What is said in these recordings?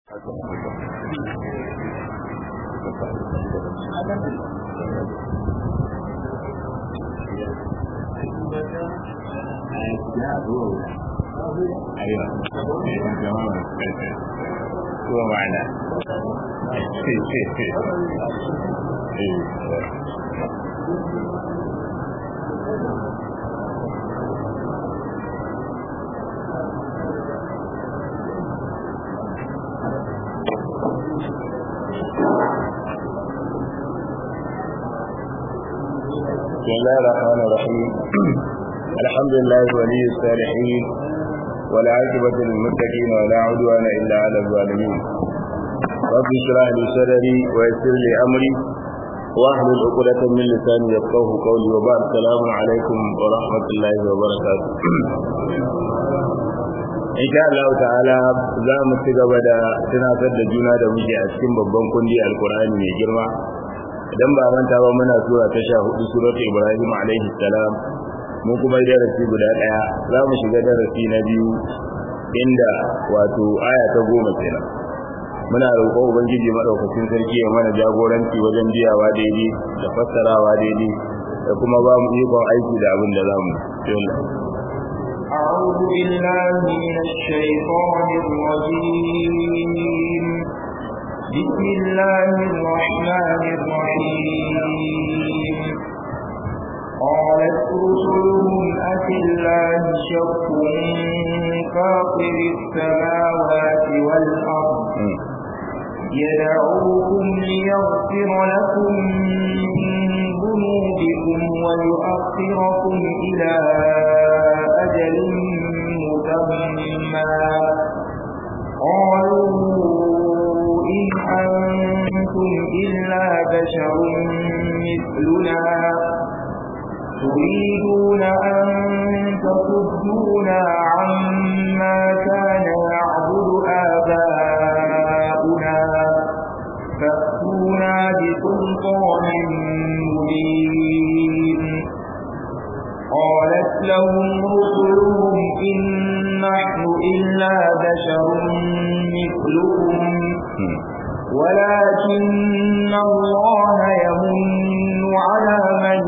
Tuwa ma'ana. بسم الله الرحمن الرحيم الحمد لله ولي الصالحين والعاقبة للمتقين ولا عدوان إلا على الظالمين رب اشرح لي صدري ويسر لي أمري واحلل عقدة من لساني يفقه قولي وبعد السلام عليكم ورحمة الله وبركاته in sha Allah ta'ala za mu ci gaba da tunatar da juna da muke a cikin babban kundi alkur'ani mai girma idan ba manta ba muna sura ta sha hudu surat ibrahim alaihi salam mu kuma darasi guda daya za mu shiga darasi na biyu inda wato aya ta goma kenan muna roƙon ubangiji madaukakin sarki ya mana jagoranci wajen biyawa daidai da fassarawa daidai da kuma ba mu ikon aiki da abin da za mu أعوذ بالله من الشيطان الرجيم بسم الله الرحمن الرحيم قالت رسلهم أفي الله شك فاطر السماوات والأرض يدعوكم ليغفر لكم من ذنوبكم ويؤخركم إلى أجل مسمى قالوا إن أنتم إلا بشر مثلنا تريدون أن تصدونا عما كان يعبد آباؤنا فأتونا بسلطان مبين قالت لهم رسلهم إن نحن إلا بشر مثلكم ولكن الله يمن على من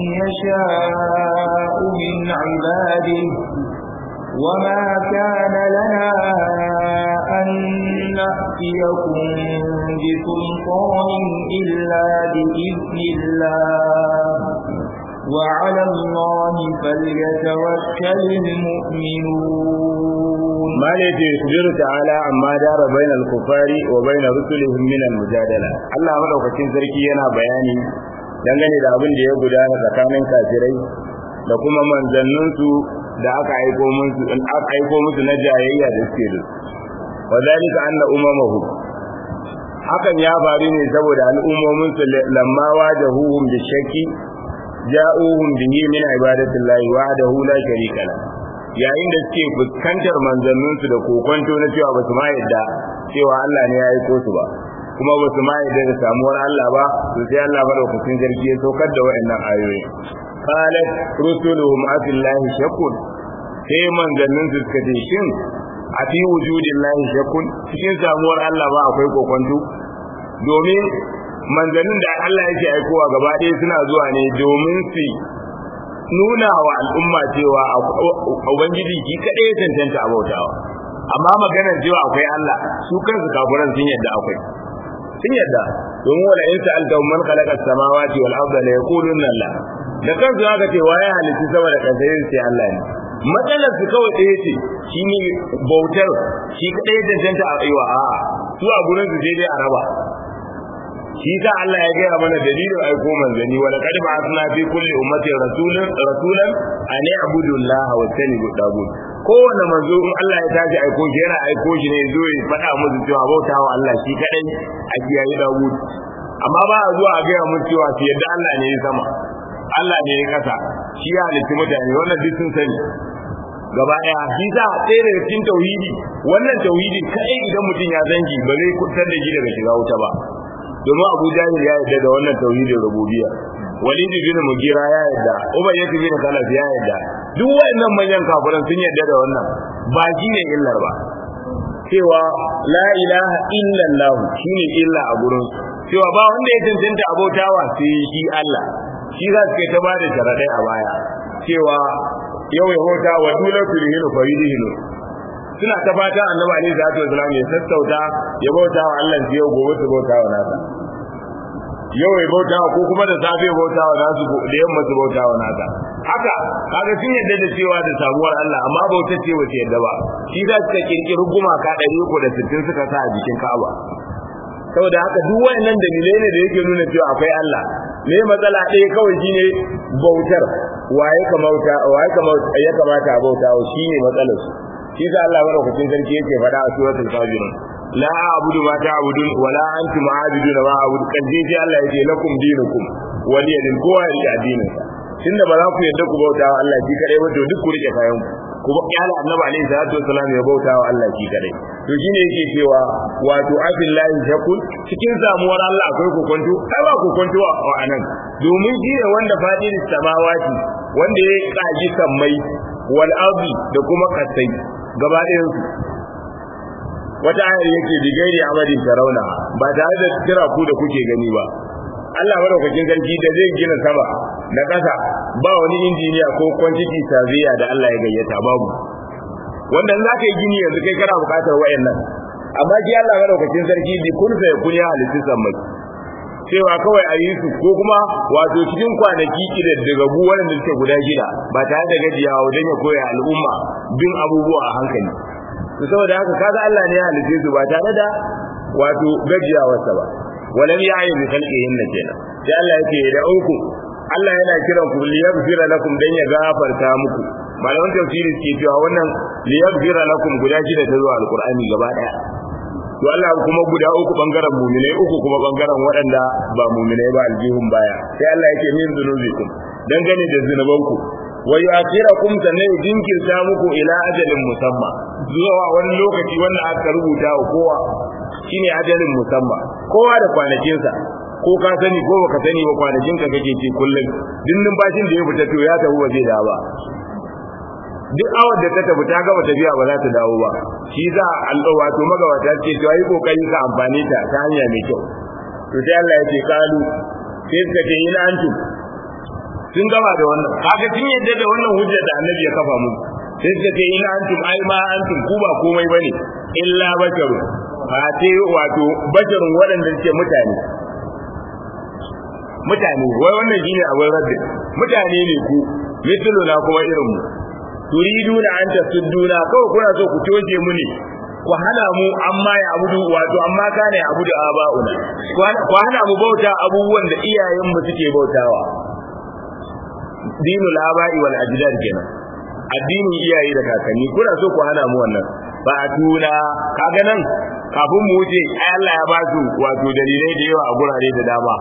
يشاء من عباده وما كان لنا أن نأتيكم بسلطان إلا بإذن الله وعلى الله فليتوكل المؤمنون ما الذي يخبر تعالى عما دار بين الكفار وبين رسلهم من المجادلة الله مدaukakin sarki yana bayani dangane da abin da ya gudana tsakanin kafirai da kuma manzanninsu da aka aiko musu in aka aiko musu na jayayya da suke da wadalika anna umamahu hakan ya faru ne saboda al'ummomin su lamma wajahuhum bi shakki ja'uhum bihi min ibadatillahi wahdahu la sharika la yayin da suke fuskantar manzanninsu da kokonto na cewa ba su ma yadda cewa Allah ne ya aiko su ba kuma ba su ma yadda da samuwar Allah ba to sai Allah madaukakin sarki ya saukar da waɗannan ayoyi qalat rusuluhum afillahi shakun sai manzannin su suka ce shin a fi wujudillahi shakun cikin samuwar Allah ba akwai kokonto domin manzannin da Allah yake aikowa gaba ɗaya suna zuwa ne domin su nuna wa al'umma cewa ubangiji ki kaɗai ya cancanta abautawa amma maganar cewa akwai Allah su kansu kafiran sun yadda akwai sun yadda domin wala in sa'alta man khalaqa as-samawati wal arda la yaquluna Allah da kansu aka ce waye halitta sama da ƙasa sai Allah ne matsalar su kawai ɗaya ce shine bautar shi kaɗai ya cancanta a aiwa a'a su a gurin su sai dai a raba shi sa Allah ya gaya mana dalilin aiko manzani wa laqad ba'athna fi kulli ummatin rasulan rasulan an ya'budu Allah wa tanibu tagut kowanne manzo in Allah ya tashi aiko shi yana aiko shi ne zo ya faɗa musu cewa bautawa Allah shi kadai a kiyaye tagut amma ba a zuwa a gaya musu cewa su yadda Allah ne ya sama Allah ne ya kasa shi ya halitta mutane wannan duk sun sani gaba daya shi sa ɗaya daga cikin tauhidi wannan tauhidi kai idan mutum ya zangi ba zai kusantar da shi daga shiga wuta ba domin Abu Jahil ya yarda da wannan tauhidin rububiyya Walid bin Mugira ya yarda Umayyah bin Khalaf ya yarda duk wayannan manyan kafiran sun yarda da wannan ba shi ne illar ba cewa la ilaha illallah shine illa a gurin cewa ba wanda ya cancanta abautawa sai shi Allah shi za su kai ta bada sharadai a baya cewa yau ya bauta wa dole ku rihilu faridihilu suna ta fata annabi alaihi salatu wasallam ya sassauta ya bauta wa Allah yau gobe su bauta wa nasa yau ya bauta ko kuma da safe ya bauta wa nasu da yamma su bauta wa nasa haka kaga sun yadda da cewa da samuwar Allah amma bauta ce wace yadda ba shi za su kirkiri gumaka ɗari uku da sittin suka sa a jikin Ka'aba saboda haka duk wayannan dalilai ne da yake nuna cewa akwai Allah me matsala ɗaya kawai shine bautar waye kamauta waye kamauta ya kamata a bauta shine matsalar su shi sa Allah madaukakin sarki yake faɗa a suratul kafirun la a'budu ma ta'budun wa la antum a'budun ma a'budu kan je ji Allah yake lakum dinukum waliya din kowa ya rike addinin sa tunda ba za ku yadda ku bauta wa Allah shi kadai ba to duk ku rike kayan ku ku kyala annabi alaihi salatu wasallam ya bauta wa Allah shi kadai to shine yake cewa wato abillahi shakul cikin samuwar Allah akwai kokonto ai ba kokonto a anan domin shi ne wanda fadin samawati wanda ya kaji sammai wal ardi da kuma kasai gaba ɗayan su wata ayar yake bigairi amadin tarauna ba tare da kira ku da kuke gani ba Allah madaukakin sarki da zai gina sama da ƙasa ba wani injiniya ko quantity surveyor da Allah ya gayyata babu wanda in zaka yi gini yanzu kai kana buƙatar wayannan amma shi Allah madaukakin sarki bi kun fa kun ya halitta sammai cewa kawai a yi su ko kuma wato cikin kwanaki daga bu wanda suke guda shida ba tare da gajiyawa wajen ya koya al'umma bin abubuwa a hankali to saboda haka kaga Allah ne ya halice su ba tare da wato gajiyawarsa ba walam ya'i bi khalqihin kenan sai Allah yake da uku Allah yana kiran ku liyaghfira lakum dan ya gafarta muku malaman tafsiri ke cewa wannan liyaghfira lakum guda shida ta zuwa alqur'ani gaba daya to Allah kuma guda uku bangaren mu'minai uku kuma bangaren waɗanda ba mu'minai ba aljihun baya sai Allah yake min zunubikum dangane da zunubanku wa yu'akhirakum sannan jinkirta muku ila ajalin musamma zuwa wani lokaci wanda aka rubuta wa kowa shine ajalin musamma kowa da kwanakinsa ko ka sani ko baka sani ba kwanakin ka kake ce kullum dindin bashin da ya fita to ya tafi waje da ba duk awar da ta tafi ta gaba tafiya ba za ta dawo ba shi za Allah wato magawata ce to yi kokari ka amfani ta ta hanya mai kyau to sai Allah ya ce kalu sai suka ce ina antum sun gama da wannan kaga sun yadda da wannan hujjar da annabi ya kafa mu sai suka ce ina antum ai ma antum ku ba komai bane illa basharu ba ce wato basharun waɗanda suke mutane mutane wai wannan shine abin rabbi mutane ne ku mislu na kuma irin mu turiduna an tasudduna kawai kuna so ku toje mu ne ku hana mu amma ya abudu wato amma kana ya abudu aba'una ku hana mu bauta abubuwan da iyayen mu suke bautawa dinul aba'i wal ajdad kenan addinin iyaye da kakanni kuna so ku hana mu wannan ba a tuna kaga nan kafin mu wuce ai Allah ya ba su wato dalilai da yawa a gurare da dama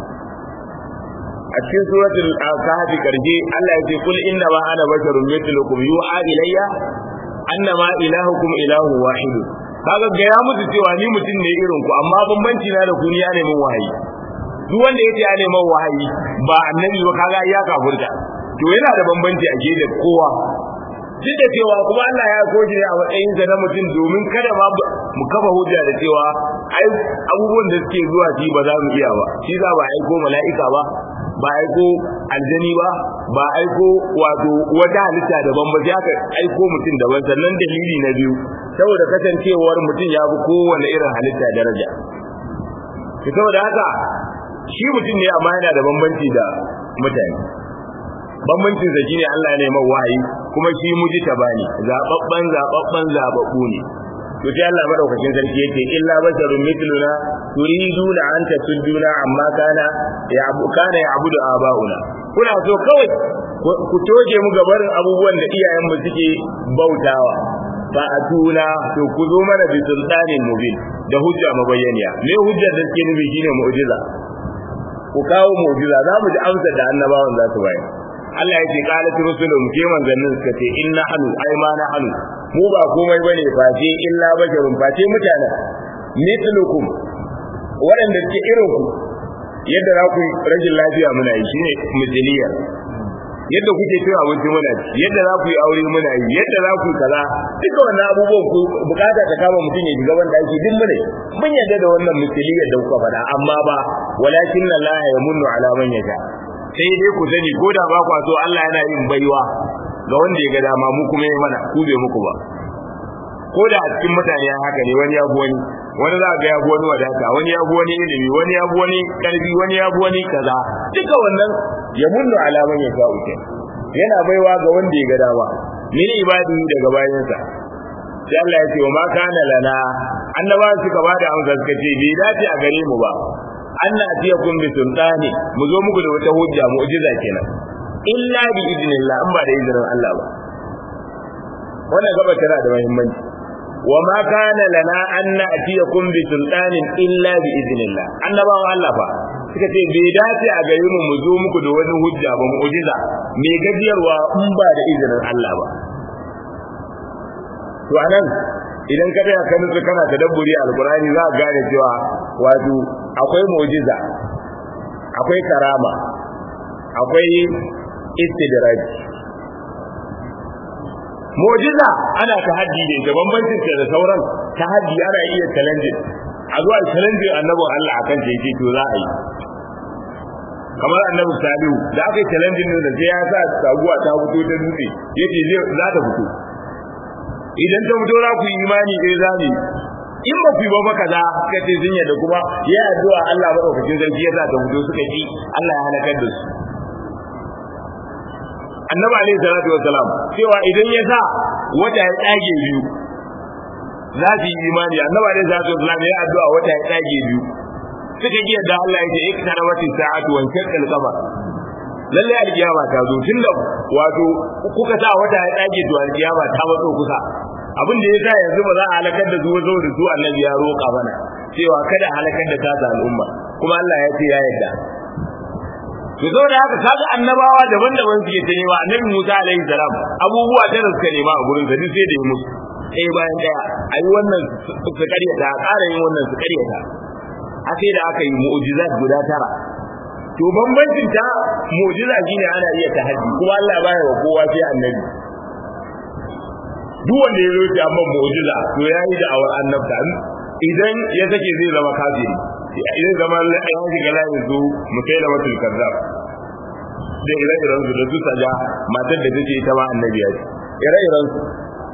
a cikin suratul kahfi karje Allah ya ce kul inna ma ana basharun mithlukum yu'a ilayya annama ilahukum ilahu wahid kaga ga ya musu cewa ni mutum ne irin ku amma bambanci na da ku ni ya neman wahayi duk wanda yace ya neman wahayi ba annabi ba kaga ya kafurta to yana da bambanci a da kowa duk da cewa kuma Allah ya koji ne a matsayin sa na mutum domin kada ma mu kafa hujja da cewa ai abubuwan da suke zuwa shi ba za mu iya ba shi za ba aiko mala'ika ba ba aiko aljani ba ba aiko wato wata halitta daban ba ya aiko mutum daban sannan dalili na biyu saboda kasancewar mutum ya fi kowane irin halitta daraja saboda haka shi mutum ne amma yana da bambanci da mutane bambancin sa shine Allah ne mai wahayi kuma shi muji tabani zababban zababban zababbu ne to sai Allah madaukakin sarki yake illa basharun mithluna turiduna an tasudduna amma kana ya abu kana ya abudu abauna kuna so kawai ku toje mu gabarin abubuwan da iyayen mu suke bautawa fa atuna to ku zo mana bi sultanin mubin da hujja mabayyaniya me hujjar da suke nufi shine mu'jiza ku kawo mu'jiza za mu ji amsar da annabawan za su bayar Allah ya ce qalat rusulun ke manzannin suka ce inna hanu ai ma na hanu mu ba komai bane face illa basharun face mutanen mithlukum waɗanda suke irin ku yadda za ku rajin lafiya muna yi shine misiliyar yadda kuke cewa abinci muna ci yadda za ku yi aure muna yi yadda za ku yi kaza duka wannan abubuwan ku bukata ta kama mutum ya shiga wanda ake duk mune mun yadda da wannan misaliyar da kuka faɗa amma ba walakin Allah ya munnu ala man yasha sai dai ku sani ko da ba kwa so Allah yana yin baiwa ga wanda ya ga dama mu kuma ya mana ku bai muku ba ko da a cikin mutane haka ne wani ya fi wani wani za ga ya fi wani wadata wani ya fi wani ilimi wani ya fi wani karfi wani ya fi wani kaza duka wannan ya munnu alaman ya sha uke yana baiwa ga wanda ya ga dama min ibadi daga bayansa sai Allah ya ce wa ma kana lana annaba suka bada amsa suka ce bai dace a gare mu ba anna atiyakum bi sultani mu zo muku da wata hujja mu'jiza kenan illa bi idnillah in ba da izinin Allah ba wannan gaba tana da muhimmanci wa ma kana lana an na'tiyakum bi sultanin illa bi idnillah annabawan Allah fa suka ce bai dace a gare mu mu zo muku da wani hujja ba mu'jiza me gajiyarwa in ba da izinin Allah ba to anan idan ka tsaya ka nutsu kana tadabburi alqur'ani za ka gane cewa wato akwai mu'jiza akwai karama akwai istidraj mu'jiza ana tahaddi ne da bambancin da sauran tahaddi ana iya challenge a zuwa challenge annabin Allah akan da yake to za a yi kamar annabi salihu da aka yi challenge ne da sai ya sa saguwa ta fito ta dutse yace zai za ta fito idan ta fito za ku yi imani eh za mu in ba ku yi ba ba kaza suka ce sun yadda kuma ya addu'a Allah madaukakin sarki ya sa ta fito suka ci Allah ya halakar da su annabi alaihi salatu wassalam cewa idan ya sa wata ya tsage biyu za su yi imani annabi alaihi salatu wassalam ya addu'a wata ya tsage biyu suka ji yadda Allah ya ce iktara wati sa'atu wa shaqqal qamar lalle alkiyama ta zo tunda wato kuka sa wata ya tsage to alkiyama ta matso kusa abin da yasa yanzu ba za a halakar da zuwa zuwa da su annabi ya roƙa mana cewa kada halakar da ta al'umma kuma Allah ya ce ya yarda to zo da haka kaga annabawa daban-daban suke ta nema annabi Musa alaihi salam abubuwa da suka nema a gurin sa duk sai da yi musu eh bayan daya ayi wannan su karyata ƙara yin wannan su karyata a sai da aka yi mu'jizat guda tara to bambancin ta mu'jiza shine ana iya tahaddi kuma Allah baya wa kowa sai annabi duk wanda ya zo ya amma mu'jiza to yayi da awar annabta idan ya sake zai zama kafiri idan zama ya shiga layin su musaila matul kazzab da ire-iren su da su saja matar da take ita ma annabi ya ce ire-iren su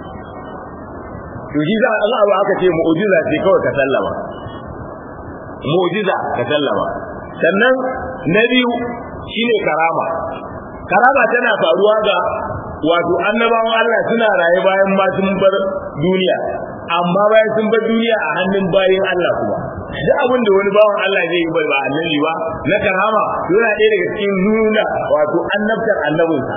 to shi za Allah ba aka ce mu'jiza ce kawai ka sallama mu'jiza ka sallama sannan na biyu shine karama karama tana faruwa ga wato annabawan Allah suna raye bayan ma sun bar duniya amma bayan sun bar duniya a hannun bayin Allah kuma duk abin da wani bawan Allah zai yi bai ba annabi ba na karama yana ɗaya daga cikin nuna wato annabtar annabinsa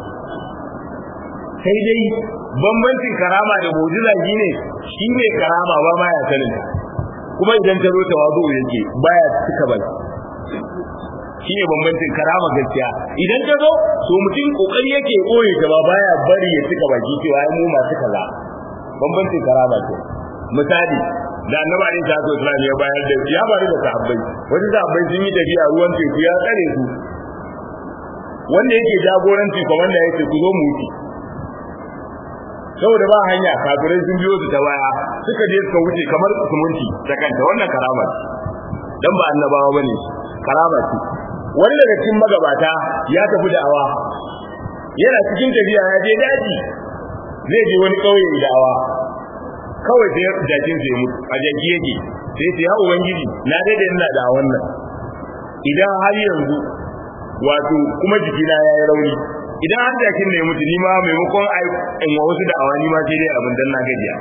sai dai bambancin karama da mu'jiza shine shi ne karama ba ma ya sanin kuma idan ta zo tawazu yake baya cika baki shine bambancin karama gaskiya idan ta zo to mutum kokari yake koye ta ba baya bari ya cika baki cewa ai mu masu kaza bambancin karama ce misali da annabi alaihi salatu wasallam ya bayar da ya bari da sahabbai wani sahabbai sun yi tafiya ruwan teku ya tsare su wanda yake jagoranci komanda yake ku zo mu wuce saboda ba hanya kafirai sun biyo su ta baya suka je suka wuce kamar sumunci ta kanta wannan karama ce dan ba annabawa bane karama ce wani daga cikin magabata ya tafi da'awa yana cikin tafiya ya je daji zai je wani kauye da'awa kawai sai jakin sai mutu a jaki yake sai sai ya ubangiji na daidai ina da wannan idan har yanzu wato kuma jikina ya yi rauni idan har jakin ne mutu ni ma maimakon in wa wasu da'awa ni ma sai dai abin dan na gajiya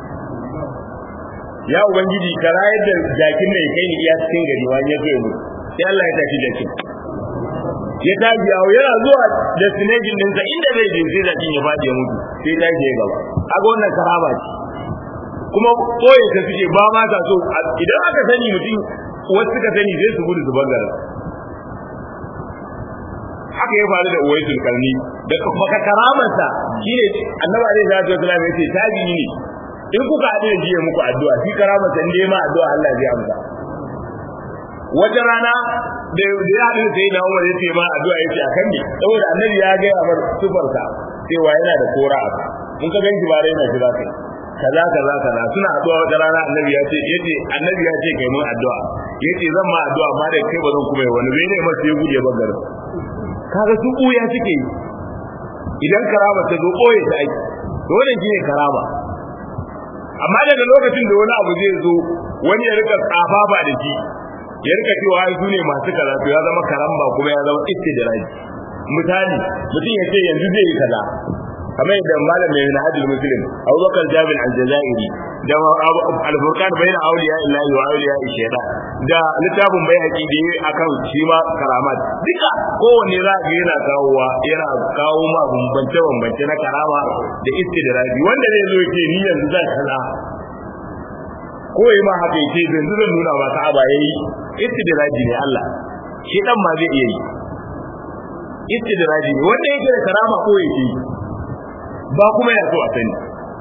ya ubangiji ka rayar da jakin ne kai ni iya cikin gari wani ya kai mu sai Allah ya tafi jakin ya tafi yawo yana zuwa destination ɗinsa inda zai je sai jakin ya faɗi ya mutu sai ta je gaba kaga wannan karama ce kuma koyi ta suke ba ma ta so idan aka sani mutum wasu suka sani zai su gudu su bangare haka ya faru da uwaisul karni da maka karamarsa shine annabi alaihi salatu wasallam yace tabi ne in kuka haɗu da jiya muku addu'a shi karamarsa in dai ma addu'a Allah zai amsa wata rana da ya haɗu sai na Umar ya ce ma addu'a yace akan ne saboda annabi ya ga ya bar sufarsa cewa yana da kora a in ka ganki ba rai na jira kai kaza kaza kaza suna addu'a wata rana annabi ya ce yace annabi ya ce kai mun addu'a yace zan ma addu'a amma da kai ba zan kuma yi wani bai ne masa ya gude ba garin kaga su kuya suke yi idan karama ta zo koye ta aiki to wannan shine karama amma daga lokacin da wani abu zai zo wani ya rika tsafafa da shi ya rika cewa ai su ne masu kaza to ya zama karamba kuma ya zama istidraji misali mutum ya ce yanzu zai yi kaza kamar yadda malam mai hajjul muslim abubakar jabir al-jazairi da al-furqan bayna awliya illahi wa awliya shaytan da littafin bai haƙi da yi akan shi ma karamat duka kowanne za ga yana kawowa yana kawo ma bambance bambance na karama da istidraji wanda zai zo ce ni yanzu zan kaza ko yi ma haka yake yanzu zan nuna ma ka'aba yayi istidraji ne Allah shi dan ma zai iya yi istidraji ne wanda yake da karama ko yake yi ba kuma ya so a sani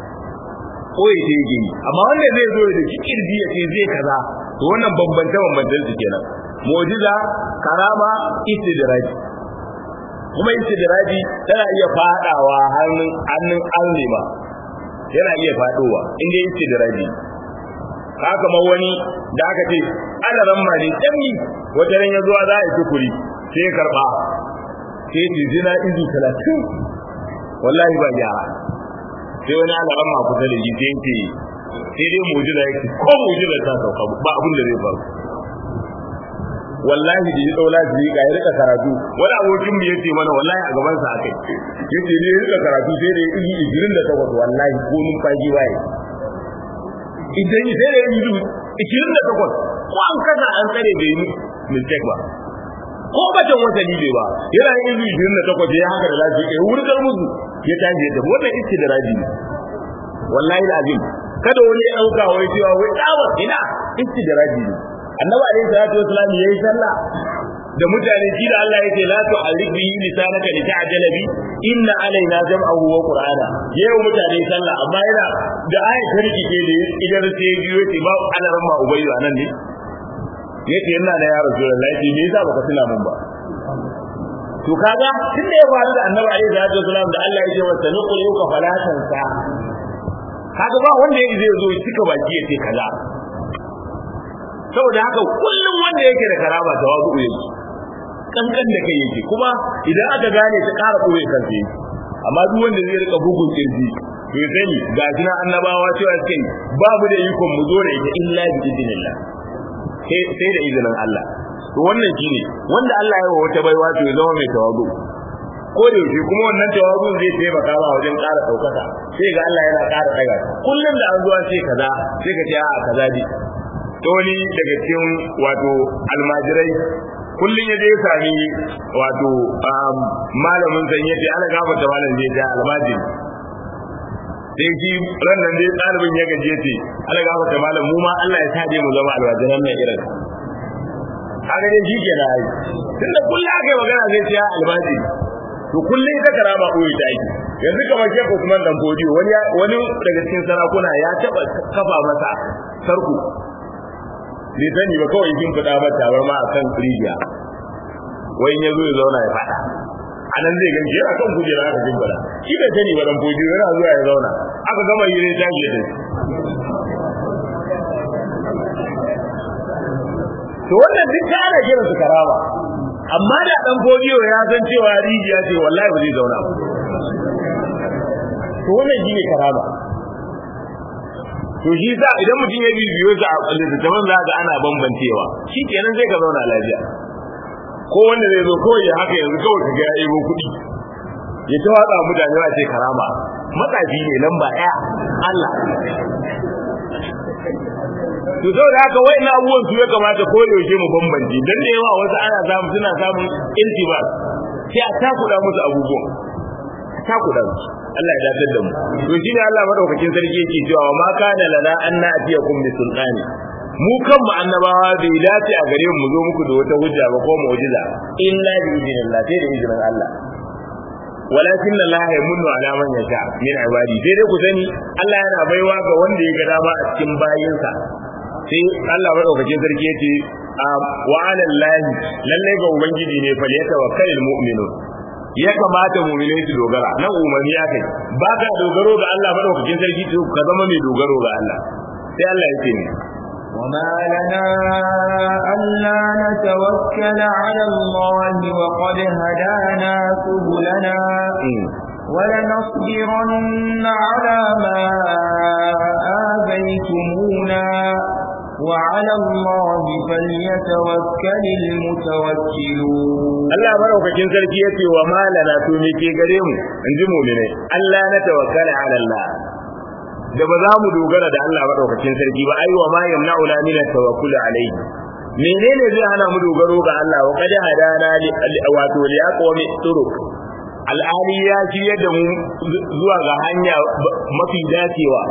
ko ya ce yake amma wanda zai zo da cikin ya ce zai kaza to wannan bambance bambancen su kenan mu'jiza karama istidraji kuma istidraji tana iya fadawa hannun hannun allima yana iya fadowa inda istidraji haka ma wani da aka ce ana ramma ne danni wata ran ya zuwa za a yi tukuri sai ya karba sai ce zina izu talatin wallahi ba gyara sai wani alaran ma kusa da ji sai ce sai dai mujiza yake ko mujiza ta sauka ba abin da zai faru wallahi da ya daula ji ga ya rika karatu wani abokin mu yace mana wallahi a gaban sa akai yace ne ya rika karatu sai da yi 28 wallahi ko numfashi waye idan sai da yi 28 ko an kaza an tsare bai yi mistake ba ko batan wata libe ba yana yin izu ishirin da takwas ya haka da lafi ya wurgar musu ya tashi ya tafi wannan iske da raji ne wallahi da azim kada wani ya dauka wai cewa wai dawa ina iske da raji ne annabi alaihi salatu wasallam yayi sallah da mutane shi da Allah yake la tu alibi lisanaka li ta'jala bi inna alaina jam'ahu wa qur'ana yayi mutane sallah amma yana da ayat tarki ke da idan sai biyo ce ba alaran ma ubayyu anan ne yace ina da ya rasulullahi ce me yasa baka tuna mun ba to kaga tun da ya faru da annabi alaihi salatu wasallam da Allah ya ce wa sanuqul yuka falatan sa kaga ba wanda yake zai zo cika baki ya ce kaza saboda haka kullum wanda yake da karama tawazu yake kankan da kai yake kuma idan aka gane ta ƙara koyi kansa yake amma duk wanda zai rika bugun kirji to sani ga jina annabawa cewa suke ba mu da ikon mu zo da ita illa bi idinillah sai da izinin Allah to wannan shine wanda Allah ya wa wata baiwa to ya zama mai tawazu ko da yake kuma wannan tawazu zai taimaka ma wajen ƙara ɗaukaka sai ga Allah yana ƙara ɗaga kullum da an zuwa sai kaza sai ka ce a kaza ji to wani daga cikin wato almajirai kullum ya je ya sami wato malamin san yace ana gafarta malam zai ja almajiri sai shi ran nan dai ɗalibin ya gaje ce ana gafarta malam mu ma Allah ya sa mu zama almajiran nan irin haka dai shi ke na yi tunda kullum aka yi magana zai ce ya almajiri to kullum ita karama koyi ta aiki yanzu kamar Sheikh Usman dan Bodiyo wani wani daga cikin sarakuna ya taba kafa masa sarku bai sani ba kawai kin fada ba tabar ma akan rijiya wai ya zo ya zauna ya fada anan zai ganci yana kan kujera aka jin fada shi bai sani ba dan Bodiyo yana zuwa ya zauna aka gama yi ne tashi da to wannan duk ta ana kiran su karama amma da dan Bodiyo ya san cewa rijiya ce wallahi ba zai zauna ba to wannan shine karama to shi sa idan mutum ya bibiyo sa a littattafan za ga ana bambancewa shi kenan sai ka zauna lafiya ko wanda zai zo kawai ya haka yanzu kawai ka ga ya yebo kuɗi ya ta watsa mutane a ce karama matsafi ne lamba ɗaya Allah to saboda haka wai na abubuwan su ya kamata ko da yaushe mu bambance dan da yawa wasu ana samu suna samun iltibas sai a takuda musu abubuwan takuda musu Allah ya dafar da mu to shine Allah madaukakin sarki yake cewa ma kana lana an na'tiyakum bi sultani mu kan mu annabawa bai dace a gare mu zo muku da wata hujja ba ko mu'jiza illa bi idinillah sai da izinin Allah walakin Allah ya munnu ala man yasha min ibadi sai dai ku sani Allah yana baiwa ga wanda ya ga dama a cikin bayinsa sai Allah madaukakin sarki yace wa ala Allah lalle ga ubangiji ne fa ya tawakkalul mu'minun ya kamata mu'minai su dogara nan umarni ya kai ba ka dogaro ga Allah madaukakin sarki to ka zama mai dogaro ga Allah sai Allah ya ce ni وما لنا ألا نتوكل على الله وقد هدانا سبلنا ولنصبرن على ما آذيتمونا وعلى الله فليتوكل المتوكلون Allah maraukakin sarki ya ce wa malana to me ke gare mu in ji mu'mine Allah na tawakkala ala Allah da ba za mu dogara da Allah madaukakin sarki ba ai wa ma yamna'una min at-tawakkul alayhi menene zai hana mu dogaro ga Allah wa qad hadana wato li aqwami turuq al'ali ya ci yadda mu zuwa ga hanya mafi dacewa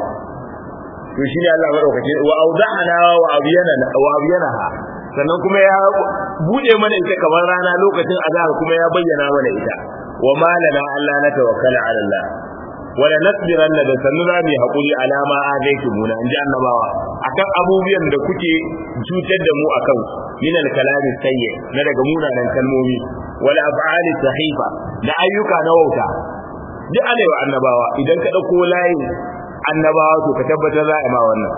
to shi ne Allah madaukake wa awda'ana wa abyana wa abyanaha sannan kuma ya bude mana ita kamar rana lokacin azhar kuma ya bayyana mana ita wa malana Allah na tawakkala ala Allah wala nasbiran da sannu za mu hakuri alama azaitu muna inji annabawa akan abubuwan da kuke cutar da mu akan min al-kalami sayyi na daga munanan kalmomi wala af'ali sahifa da ayyuka na wauta duk ana yi wa annabawa idan ka dauko layin annabawa to ka tabbatar za a ma wannan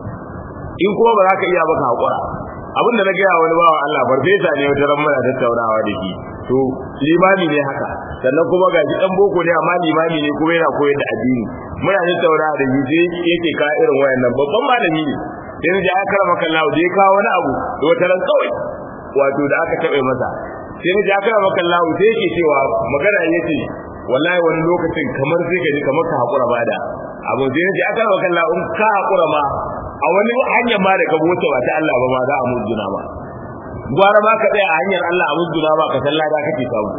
in kuma ba za ka iya baka hakura abin da na gaya wani bawa Allah farfesa ne wata ran muna tattaunawa da shi to limami ne haka sannan kuma ga dan boko ne amma limami ne kuma yana koyar da addini muna tattaunawa da shi sai yake ka irin wayannan babban malami ne sai na ji aka karama kallahu da ya kawo wani abu da wata ran kawai wato da aka taɓa masa sai na ji aka karama kallahu sai yake cewa magana yace wallahi wani lokacin kamar sai ka ji kamar ka hakura bada abu sai na ji aka karama kallahu in ka hakura ma a wani hanyar ma da ka wuce ba ta Allah ba ma za a mujuna ba gwara ma ka tsaya a hanyar Allah a mujuna ba ka sallah da kake samu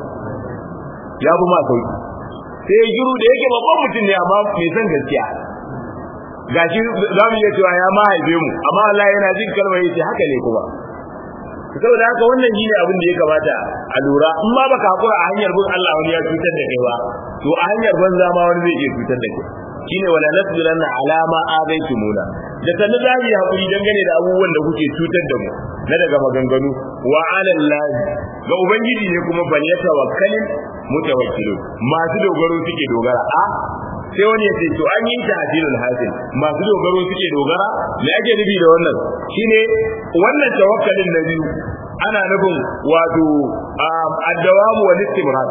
ya fi ma sauki sai giru da yake babban mutum ne amma mai san gaskiya gashi za mu iya cewa ya ma haife mu amma Allah yana jin kalmar yace haka ne kuma saboda haka wannan shine abin da ya kamata a lura in ma baka hakura a hanyar bin Allah wani ya cutar da kai ba to a hanyar banza ma wani zai iya cutar da kai shine wala nasbiranna ala ma azaitumuna da sanin za mu yi hakuri dangane da abubuwan da kuke cutar da mu na daga maganganu wa ala Allah ga ubangiji ne kuma bal yatawakkalin mutawakkilu masu dogaro suke dogara a sai wani ya ce to an yi tahdilul hasil masu dogaro suke dogara me ake nufi da wannan shine wannan tawakkalin na biyu ana nufin wato addawamu wal istimrar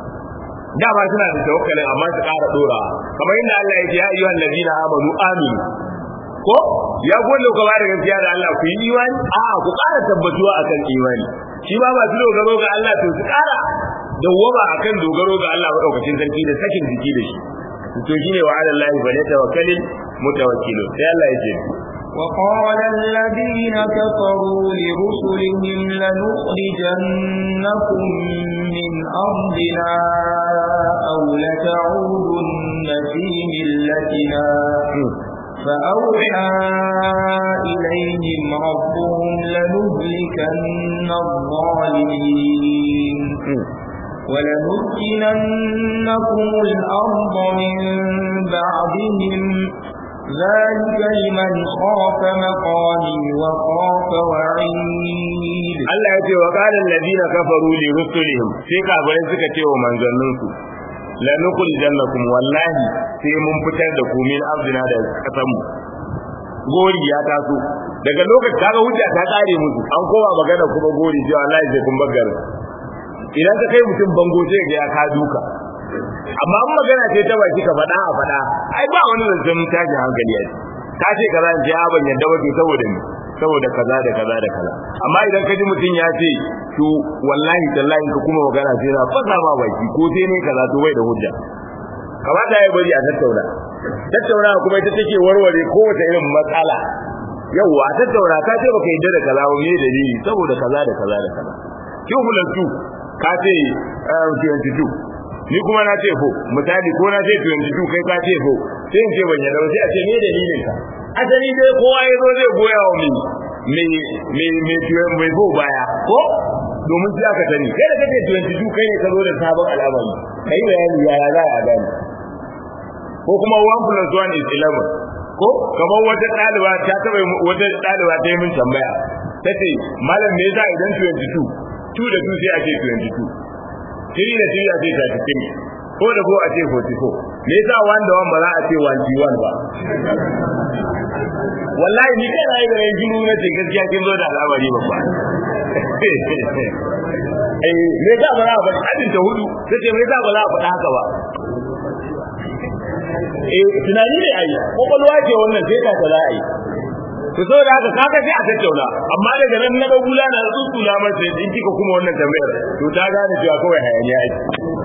da ba suna da tawakkalin amma su ƙara dora kamar inda Allah ya ce ya ayyuhal ladina amanu aminu ko ya gode ku ba da gaskiya da Allah ku yi imani a ku ƙara tabbatuwa akan imani shi ba masu dogaro ga Allah to su ƙara dawwama akan dogaro ga Allah madaukakin sarki da sakin jiki da shi to shine wa ala Allah fa tawakkalin mutawakkilu sai Allah ya ce وقال الذين كفروا لرسلهم لنخرجنكم من أرضنا أو لتعودن في ملتنا فأوحى إليهم ربهم لنهلكن الظالمين ولنسكننكم الأرض من بعدهم ذلك لمن خاف مقامي وخاف وعيد Allah ya ce wa qala alladhina kafaru li rusulihim sai kafirai suka ce wa manzanninsu la nukul jannakum wallahi sai mun fitar da ku min arzina da kasan mu gori ya taso daga lokacin kaga hujja ta kare musu an kowa magana kuma gori cewa wallahi sai kun baggar idan ka kai mutum bango sai ga ya ka duka amma an magana ce ta baki ka faɗa a faɗa ai ba wani zancen tashi hankali a ka ce kaza in ce a ban yadda wato saboda ni saboda kaza da kaza da kaza amma idan ka ji mutum ya ce to wallahi tallahi ka kuma magana sai na fasa ma baki ko sai ne kaza to bai da hujja kamata ya bari a tattauna tattauna kuma ita take warware kowace irin matsala yawwa a tattauna ka ce baka yadda da kaza ba me dalili saboda kaza da kaza da kaza kin hulantu ka ce 22 ni kuma na ce fo misali ko na ce 22 kai ka ce fo sai in ce ban yadda ba sai a ce me dalilin ka asali dai kowa ya zo zai goya wa mai mai mai mai mai fo baya ko domin sai aka sani kai da kake 22 kai ne ka zo da sabon al'amari kai bayani yaya za a gani ko kuma 1 plus 1 is 11 ko kamar wata ɗaliba ta taɓa wata ɗaliba ta yi min tambaya tace malam me yasa idan 22 2 da 2 sai a ce 22 3 da 3 a ce 33 ko da ko a ce 44 me yasa 1 da 1 ba za a ce 1 ba wallahi ni kai rayu da jiru na ce gaskiya kin zo da al'amari babba eh me yasa ba za a faɗi hadin ta hudu sai me yasa ba za a faɗa haka ba eh tunani ne ai kokolwa ce wannan sai ka za a yi to so da haka kaga sai a tattauna amma daga nan na ga gula na tsutsula masa in kika kuma wannan tambayar to ta gane cewa kawai hayaniya ake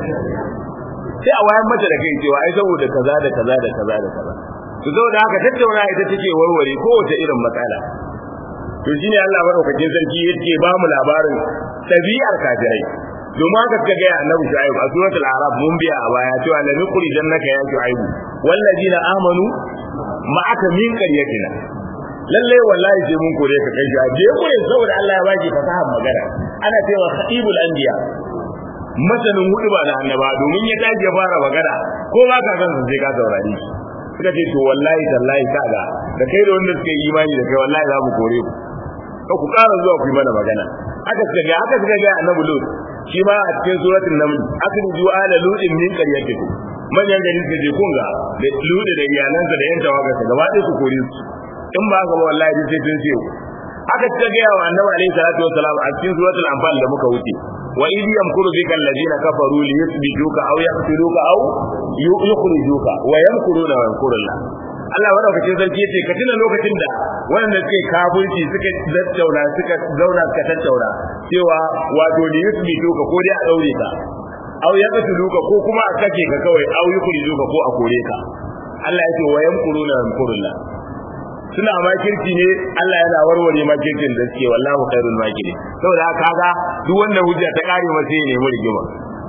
sai a wayan mata da kai cewa ai saboda kaza da kaza da kaza da kaza to so da haka tattauna ita take warware kowace irin matsala to shine Allah madaukakin sarki yake ba mu labarin tabi'ar kafirai domin haka suka ga annabi shu'aib a suratul araf mun biya a baya cewa la nuqri jannaka ya shu'aib wallazina amanu ma'aka min qaryatina lalle wallahi sai mun kore ka kai shi je kore saboda Allah ya baki fasahar magana ana cewa khatibul anbiya masanin hudu ba da annaba domin ya tashi ya fara magana ko ba ka san sai ka saurari suka ce to wallahi tallahi kaga da kai da wanda suka yi imani da kai wallahi za mu kore ku ka ku ƙara zuwa ku yi mana magana haka suka ga haka suka ga annabi lut shi ma a cikin suratul naml akhriju ala lutin min qaryatikum manyan gari suka je kunga da lut da iyalansa da yan tawagarsa gaba ɗaya su kore su in ba haka ba wallahi sai sun ce haka suka ga wa annabi alaihi salatu wassalam a cikin suratul anfal da muka wuce wa idh yamkuru bika alladhina kafaru li yuthbituka aw yaqtuluka aw yukhrijuka wa yamkuruna wa yamkurullah Allah madaukakin sarki yace ka tuna lokacin da wanda suke kafirci suka tattauna suka zauna suka tattauna cewa wato li yuthbituka ko dai a daure ka aw yaqtuluka ko kuma a kake ka kawai aw yukhrijuka ko a kore ka Allah yace wa yamkuruna wa yamkurullah suna makirci ne Allah yana warware makircin da suke wallahu khairul makiri saboda haka kaga duk wanda hujja ta kare masa ne mu rigima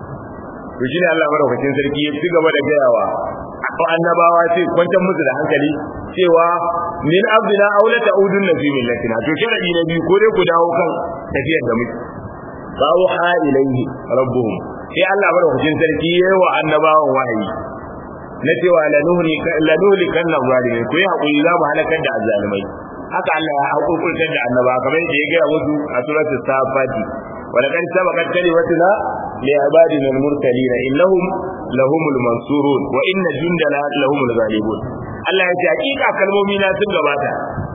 to shine Allah madaukakin sarki ya ci gaba da gayawa ko annabawa ce kwantar musu da hankali cewa min abdina aw la ta'udun fi millatina to sharadi na biyu ko dai ku dawo kan tafiyar da muke bawo ha ilaihi rabbuhum sai Allah madaukakin sarki yayi wa annabawan wahayi na cewa lanuhli lanuhli kan zalimi ku yi hakuri za mu halakar da azzalimai haka Allah ya hakurkurtar da annaba kamar yadda ya gaya musu a suratul safati ولقد سبقت كلمتنا لعبادنا المرسلين انهم لهم المنصورون وان جندنا لهم الغالبون Allah ya ce hakika kalmomi na sun gabata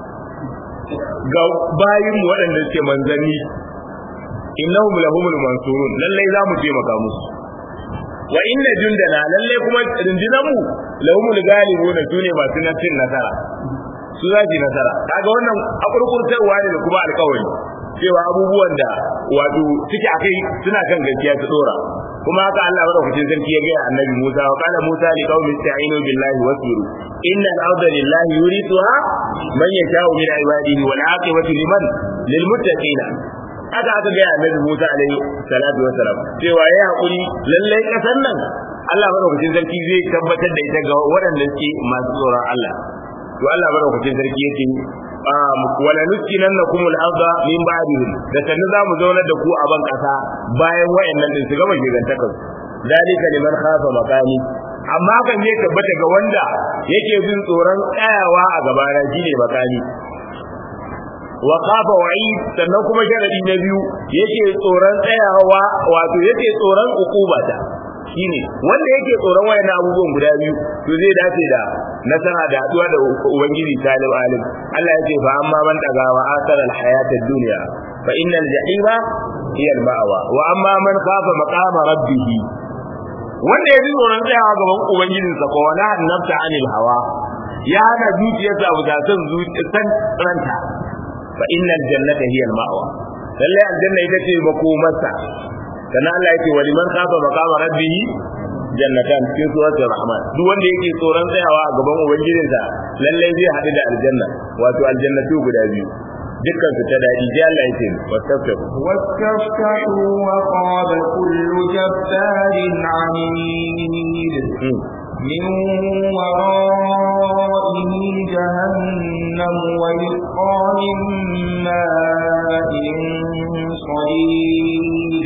ga bayin mu waɗanda suke manzanni innahum lahumul mansurun lalle za mu taimaka musu wa inna jundana lalle kuma rundunar mu lahumul galibun sune masu cin nasara su za su nasara kaga wannan akurkurtarwa ne da kuma alkawari cewa abubuwan da wato suke akai suna kan gaskiya su dora kuma haka Allah madaukakin sarki ya gaya annabi Musa wa qala Musa li qaumi ista'inu billahi wasbiru inna al-arda lillahi yurithuha man yasha'u min ibadihi wal 'aqibatu liman lil muttaqina haka aka gaya annabi Musa alaihi salatu wassalam cewa yayi hakuri lallai kasan nan Allah madaukakin sarki zai tabbatar da ita ga waɗanda suke masu tsoron Allah to Allah madaukakin sarki yake wala nuskinannakum al-ardha min ba'dihim da sannu za mu zaunar da ku a ban kasa bayan wayannan din su gama gigantakar dalika liman khafa maqami amma kan ne tabbata ga wanda yake jin tsoron tsayawa a gabana shine makami wa khafa wa'id sannan kuma sharadi na biyu yake tsoron tsayawa wato yake tsoron ukubata shine wanda yake tsoron wayannan abubuwan guda biyu to zai dace da nasara da haduwa da ubangiji talib alim Allah ya ce fa amma man daga wa asara al hayat ad dunya fa innal jahima hiya al ma'wa wa amma man khafa maqama rabbih wanda ya ji tsoron tsayawa gaban ubangijinsa ko wala nafsa anil hawa ya hana zuciyarsa abu da san zuciyar ranta fa innal jannata hiya al ma'wa lalle aljanna ita ce makomarsa sannan Allah yake wa liman khafa maqama rabbih jannatan cikin suratul rahman duk wanda yake tsoron tsayawa a gaban ubangijinsa lalle zai haɗu da aljanna wato aljannatu guda biyu dukkan su ta dadi sai Allah yake wastaftahu واستفتحوا وخاب كل جبار عنيد من ورائه جهنم ويسقى من ماء صديد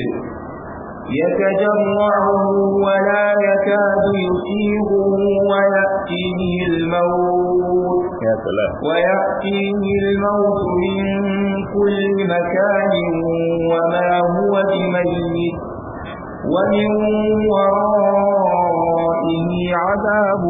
يتجرعه ولا يكاد يسيغه ويأتيه الموت ya salam ويأتيه الموت من كل مكان وما هو بميت ومن ورائه عذاب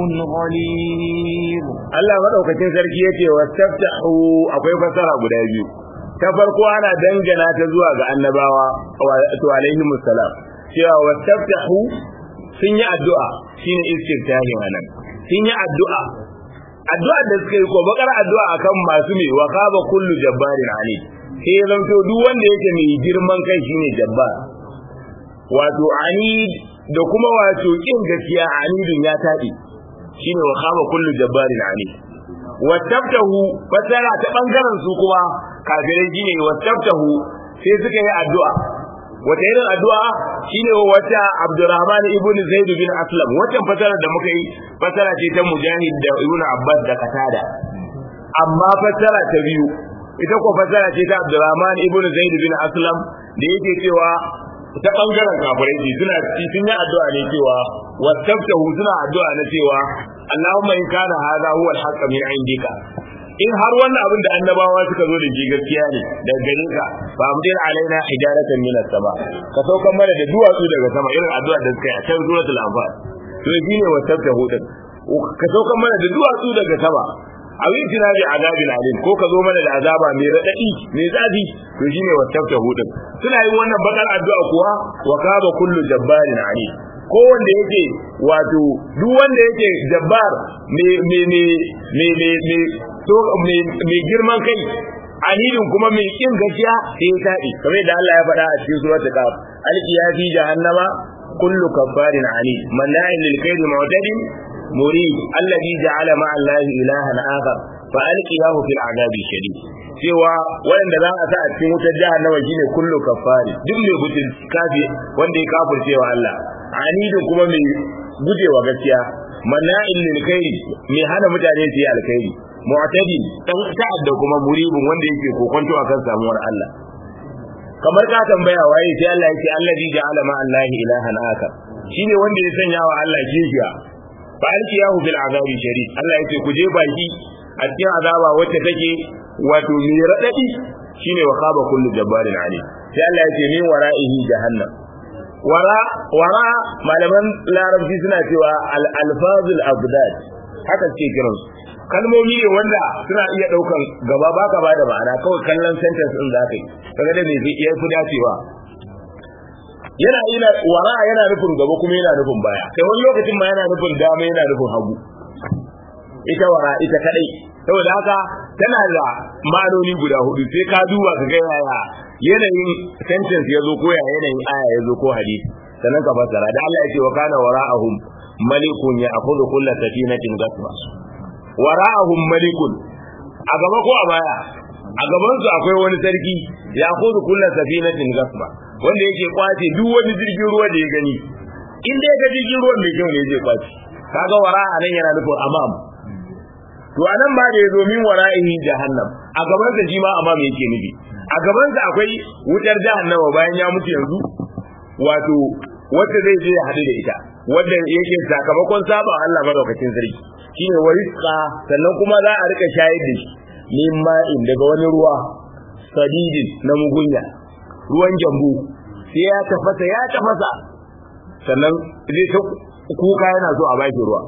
غليظ Allah madaukakin sarki yace wastaftahu akwai fasara guda biyu ta farko ana dangana ta zuwa ga annabawa wato alaihi musallam cewa wastaftahu sun yi addu'a shine istiftahi wannan sun yi addu'a addu'a da suka yi ko bakar addu'a akan masu mai wa khaba kullu jabbarin ali sai ya zanto duk wanda yake mai girman kai shine jabbar wato anid da kuma wato kin gaskiya anidun ya taɗi shine wa khaba kullu jabbarin anid wattabtahu fasara ta bangaren su kuma kafirai shine wattabtahu sai suka yi addu'a wata irin addu'a shine wata Abdurrahman ibn Zaid bin Aslam wata fasara da muka yi fasara ce ta Mujahid da Ibn Abbas da Qatada amma fasara ta biyu ita ko fasara ce ta Abdurrahman ibn Zaid bin Aslam da yake cewa ta bangaren kafirai ce suna sun yi addu'a ne cewa wattabtahu suna addu'a na cewa Allahumma in kana hadha huwa al-haqq min indika in har wannan abin da annabawa suka zo da shi gaskiya ne daga gare ka fa amdir alaina hijaratan min as-sama ka saukan mana da duwatsu daga sama irin addu'a da suka yi a can suratul anfal to shine wattabtahu din ka saukan mana da duwatsu daga sama a yi tina bi azabin alim ko ka zo mana da azaba mai radadi mai zafi to shine wattabtahu din suna yin wannan bakar addu'a kuwa wa kaba kullu jabbarin alim ko wanda yake wato duk wanda yake jabbar me me me me me me to me me girman kai anidin kuma mai kin gaskiya sai ya tabi kamar da Allah ya faɗa a cikin suratul kaf alqiya fi jahannama kullu kabbarin anid manna'in lil kayri mu'tadin murid alladhi ja'ala ma'a allahi ilahan akhar fa alqiyahu fil adabi shadid cewa wanda za a sa a cikin wutar jahannama shine kullu kaffari duk mai gudun kafi wanda ya kafircewa Allah anidin kuma mai gujewa gaskiya manna'in lil khairi mai hana mutane su yi alkhairi mu'tadi dan ta'adda kuma muribin wanda yake kokonto akan samuwar Allah kamar ka tambaya waye sai Allah yake allazi ja'ala ma Allahi ilahan akar shine wanda ya sanya wa Allah kishiya fa alkiyahu bil azabi sharif Allah yake ku je baki a cikin azaba wacce take wato mai radadi shine wa khaba kullu jabbarin ali sai Allah yake min wara'ihi jahannam wara wara malaman larabci suna cewa al alfazul abdad haka ce kiran kalmomi ne wanda suna iya daukan gaba baka ba da ma'ana kawai kallon sentence din zaka yi kaga da me zai iya fi dacewa yana ina wara yana nufin gaba kuma yana nufin baya kai wani lokacin ma yana nufin dama yana nufin hagu ita wara ita kadai saboda haka tana da ma'anoni guda hudu sai ka duba ka ga yaya yanayin sentence ya zo ko ya yanayin aya ya zo ko hadisi sannan ka fassara da Allah ya ce wa kana wara'ahum malikun ya akhudhu kull safinatin gasma wara'ahum malikun a gaba ko a baya a gaban su akwai wani sarki ya akhudhu kull safinatin gasma wanda yake kwace duk wani jirgin ruwa da ya gani in dai ga jirgin ruwan mai kyau ne zai kwace kaga wara'a nan yana nufin amam to anan ba da yazo min wara'ihi jahannam a gaban sa shi ma amam yake nufi a gaban sa akwai wutar jahannama bayan ya mutu yanzu wato wanda zai je ya hadu da ita wanda yake sakamakon saba Allah madaukakin sarki shine warisqa sannan kuma za a rika shayar da shi min ma'in daga wani ruwa sadidin na mugunya ruwan jambu sai ya tafasa ya tafasa sannan zai ta kuka yana so a baki ruwa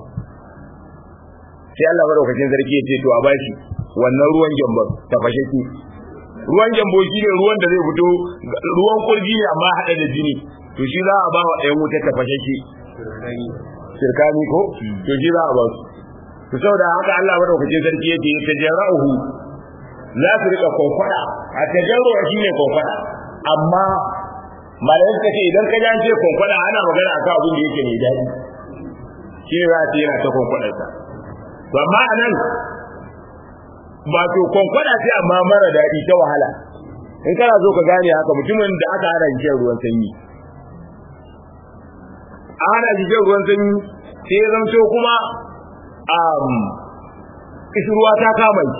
sai Allah madaukakin sarki ya ce to a bashi wannan ruwan jambar tafashe ki ruwan jambo shi ne ruwan da zai fito ruwan kurji ne amma hada da jini to shi za a ba wa ɗayan wuta tafashe ki sirkani ko to shi za a ba su to saboda haka Allah madaukakin sarki ya ce tajarrahu za su rika konkwada a tajarruwa shine konkwada amma malamin suka ce idan ka jance konkwada ana magana akan abin da yake mai daɗi shi ne za a ce yana ta kwankwadarsa to amma a nan ba to kwankwada ce amma mara daɗi ta wahala in kana so ka gane haka mutumin da aka hana shi ruwan sanyi a hana shi ruwan sanyi sai ya zamto kuma um, ruwa ta kama shi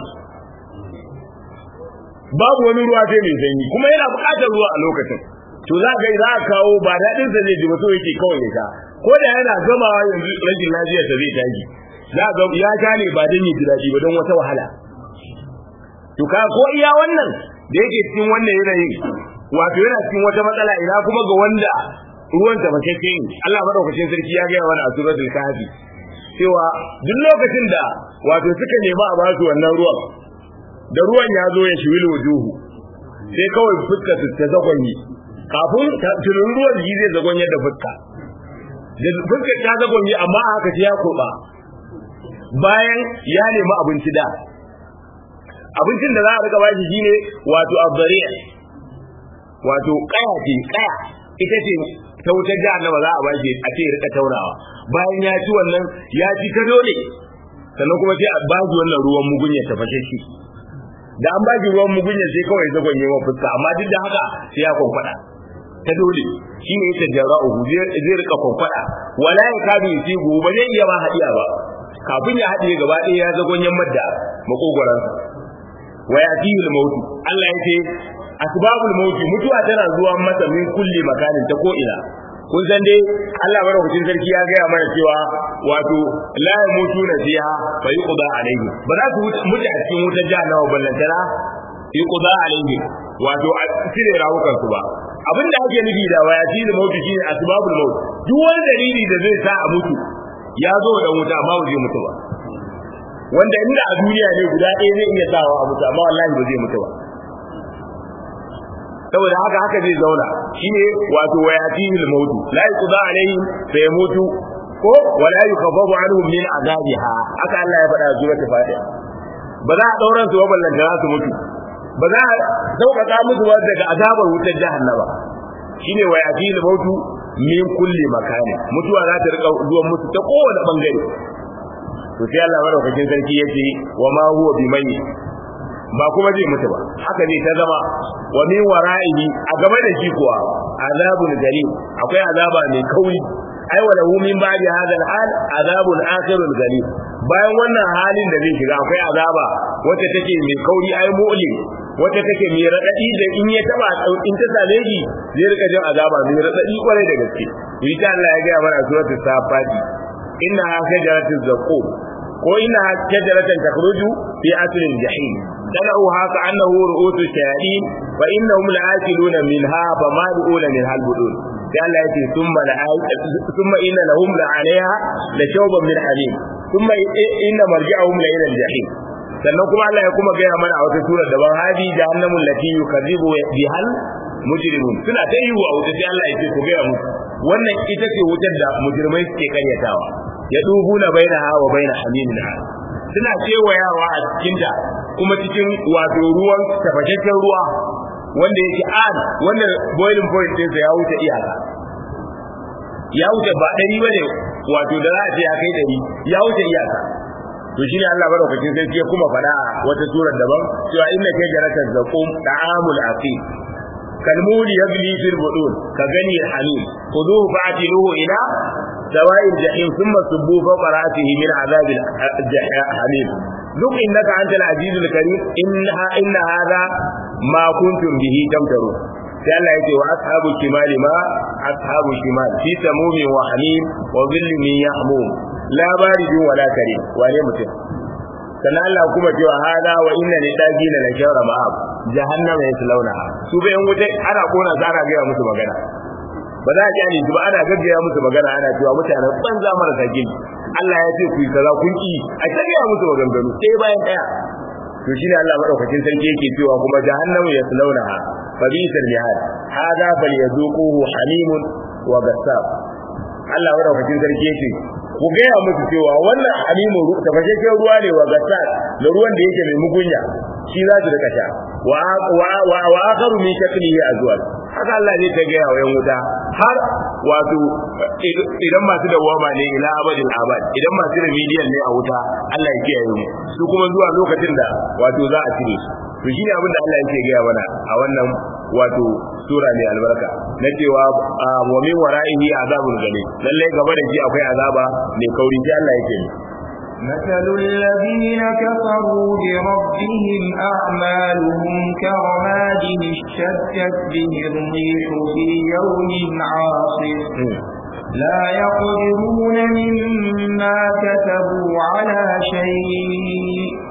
babu wani ruwa sai mai sanyi kuma yana buƙatar ruwa a lokacin to za ka za a kawo ba daɗin sa zai ji ba so yake kawai ya sha ko da yana gamawa yanzu rashin lafiyar sa zai tashi za ga ya sha ne ba don ya ji daɗi ba don wata wahala to ka ko iya wannan da yake cikin wannan yanayin wato yana cikin wata matsala ina kuma ga wanda ruwan ta mace ce Allah madaukakin sarki ya ga wani a suratul kahfi cewa duk lokacin da wato suka nemi a ba su wannan ruwan da ruwan ya zo ya shiwil wujuhu sai kawai fuska su ta zagonyi kafin tunin ruwan ji zai zagonye da fuska da fuska ta zagonye amma a haka ya kurba bayan ya nemi abinci da abincin da za a rika bashi shine wato abbariya wato kaya ce kaya ita ce ta wutar jahannama za a bashi a ce rika taurawa bayan ya ci wannan ya ci ta dole sannan kuma sai a bashi wannan ruwan mugunya ta fashe shi da an bashi ruwan mugunya sai kawai zagon yi wa fuska amma duk da haka sai ya kwankwada ta dole shi ne yake jara'uhu zai rika kwankwada wala ya kabi yusibu ba zai iya ma hadiya ba kafin ya haɗe gaba ɗaya ya zagon yammar da makogoransa wa yatihi al-maut Allah yake asbabul maut mutuwa tana zuwa masa min kulli makanin ta ko ina kun san dai Allah madaukakin sarki ya gaya mana cewa wato la yamutu na fiha fa yuqda alayhi ba za su mutu a cikin wutar jahannama ballantana yuqda alayhi wato a cire rawukan su ba abin da ake nufi da wayati da mautu shine asbabul maut duk wani dalili da zai sa a mutu ya zo da wuta amma ba zai mutu ba wanda inda a duniya ne guda ɗaya zai iya sawa a mutu amma wallahi ba zai mutu ba saboda haka haka zai zauna shine wato wayatihi al-maut la yuqda alaihim fa yamutu ko wala yukaffafu anhum min azabiha haka Allah ya faɗa zuwa ta fadiha ba za a dauran su ba da su mutu ba za a sauƙaƙa musu ba daga azabar wutar jahannama shine wayatihi al-maut min kulli makani mutuwa za ta rika zuwa musu ta kowane bangare to sai Allah madaukakin sarki yace wa ma huwa bimayyi ba kuma zai mutu ba haka zai ta zama wa min wara'ihi a gaba da shi kuwa azabun galim akwai azaba mai kauri ai wa lahu min ba'di hadha al-hal azabun akhirul galim bayan wannan halin da zai shiga akwai azaba wacce take mai kauri ai mu'lim wacce take mai radadi da in ya taba in ta same shi zai rika jin azaba mai radadi kwarai da gaske ita Allah ya ga mana suratul safati inna shajaratul zaqum ko inna shajaratan takhruju fi aslil jahim تدعوها كأنه رؤوس الشياطين فإنهم لآكلون منها فمالئون منها البطون قال يأتي ثم ثم إن لهم لعليها لشوبا من حميم ثم إن مرجعهم لإلى الجحيم sannan kuma Allah ya kuma gaya mana a wata sura daban hadi jahannamul lati yukadzibu bihal mujrimun suna ta yi wa wuta sai Allah ya ce ku gaya musu wannan ita ce wutar da mujrimai suke karyatawa ya dubuna bainaha wa baina hamimin suna kewayawa a cikinta kuma cikin wato ruwan tafashashen ruwa wanda yake an wanda boiling point ɗinsa ya wuce iyaka ya wuce ba ɗari ba ne wato da za a ce ya kai ɗari ya wuce iyaka to shi ne Allah madaukakin sarki ya kuma faɗa a wata surar daban cewa inna kai jaratar zaqum da'amul aqim kalmuli yagli fil budun ka gani hamim khuduhu fa'tiluhu ila سواء الجحيم ثم صبوا فوق رأسه من عذاب الحميم ذق إنك أنت العزيز الكريم إنها إن هذا ما كنتم به تمترون sai Allah yake wa ashabu shimali ma ashabu shimal fi samumin wa hamim wa dhillin min yahmum la baridun wa la karim wane mutum sannan Allah kuma cewa hada wa inna lidagina la shawra ma'ab jahannama yaslawna su bayan wuta ana kona su ana ga musu magana ba za a kyale su ba ana gaggaya musu magana ana cewa mutanen banza marasa gini Allah ya ce ku yi kaza kun ki a tagaya musu maganganu sai bayan daya to shine Allah madaukakin sarki yake cewa kuma jahannamu yaslaunaha fa bisal mihad hada falyazuquhu hamimun wa gassab Allah madaukakin sarki yake ku gaya musu cewa wannan hamimu tafashashen ruwa ne wa gassab da ruwan da yake mai mugunya shi za su rika sha wa wa wa akharu min shaklihi azwaj haka Allah zai ta gaya wa yan wuta har wato idan masu dawama ne ila abadin abad idan masu remedial ne a wuta Allah ya kiyaye mu su kuma zuwa lokacin da wato za a cire su to shine abin da Allah yake gaya mana a wannan wato sura mai albarka na cewa wa min wara'ihi azabun gani lalle gaba da shi akwai azaba mai kauri sai Allah yake مثل الذين كفروا بربهم أعمالهم كرماد اشتدت به الريح في يوم عاصف لا يقدرون مما كتبوا على شيء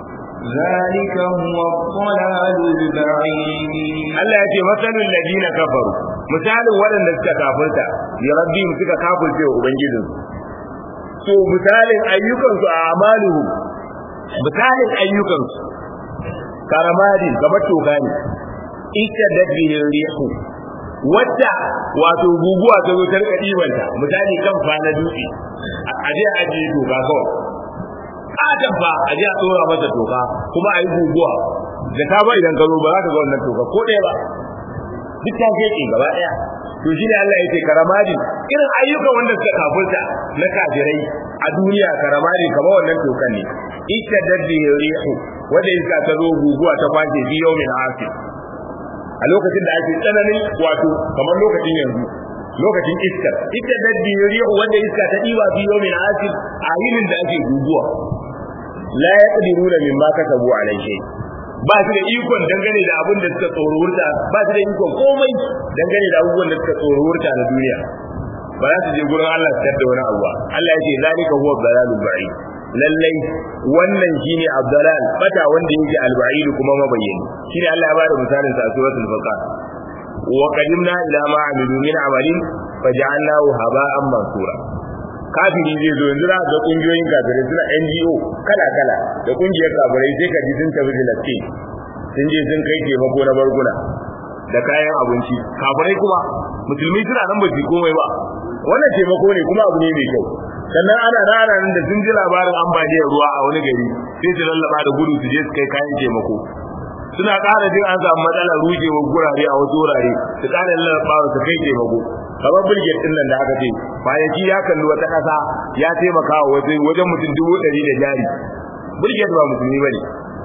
ذلك هو الضلال البعيد Allah ya ce masalul ladina kafaru misalin waɗanda suka kafirta ya rabbihim suka kafirce wa ubangijinsu so misalin ayyukansu a amaluhu misalin ayyukansu karamadi kamar toka ne ita dabbihin rihu wadda wato guguwa ta zo ta rika ɗibanta misali kan fa na dutse a je a ajiye toka kawai katon fa a je a tsora masa toka kuma a yi guguwa da ta ba idan ka zo ba za ka ga wannan toka ko ɗaya ba duk ta ke gaba ɗaya to shi ne Allah ya ce karamadin irin ayyukan wanda suka kafurta na kafirai a duniya karamadin kamar wannan tokan ne ita daddi rihu wanda iska ta zo guguwa ta kwace fi yawmin asif a lokacin da ake tsananin wato kamar lokacin yanzu lokacin iska ita daddi rihu wanda iska ta diba fi yawmin asif a yinin da ake guguwa la yaqdiruna mimma kasabu alayhi ba su da ikon dangane da abin da suka tsoro wurta ba su da ikon komai dangane da abubuwan da suka tsoro wurta na duniya ba za su je gurin Allah su da wani abu ba Allah ya ce zalika huwa dalalul ba'id lallai wannan shine abdalal bata wanda yake alba'id kuma mabayyani shine Allah ya bada misalin sa a suratul baqara wa qadimna ila ma amilu min amalin faj'alnahu haba'an mansura kafiri zai zo yanzu za ga kungiyoyin kafirai suna NGO kala kala da kungiyar kafirai sai ka ji sun tafi Filistin sun je sun kai taimako na barguna da kayan abinci kafirai kuma musulmi suna nan ba su komai ba wannan taimako ne kuma abu ne mai kyau sannan ana rana nan da sun ji labarin ambaliyar ruwa a wani gari sai su lallaba da gudu su je su kai kayan taimako suna ƙara jin an samu matsalar rujewar gurare a wasu wurare su ƙara lallaba su kai taimako kamar bilgit din nan da aka ce kwanaki ya kalli wata ƙasa ya taimaka wa wajen wajen mutum dubu ɗari da jari bilgit ba musulmi ba ne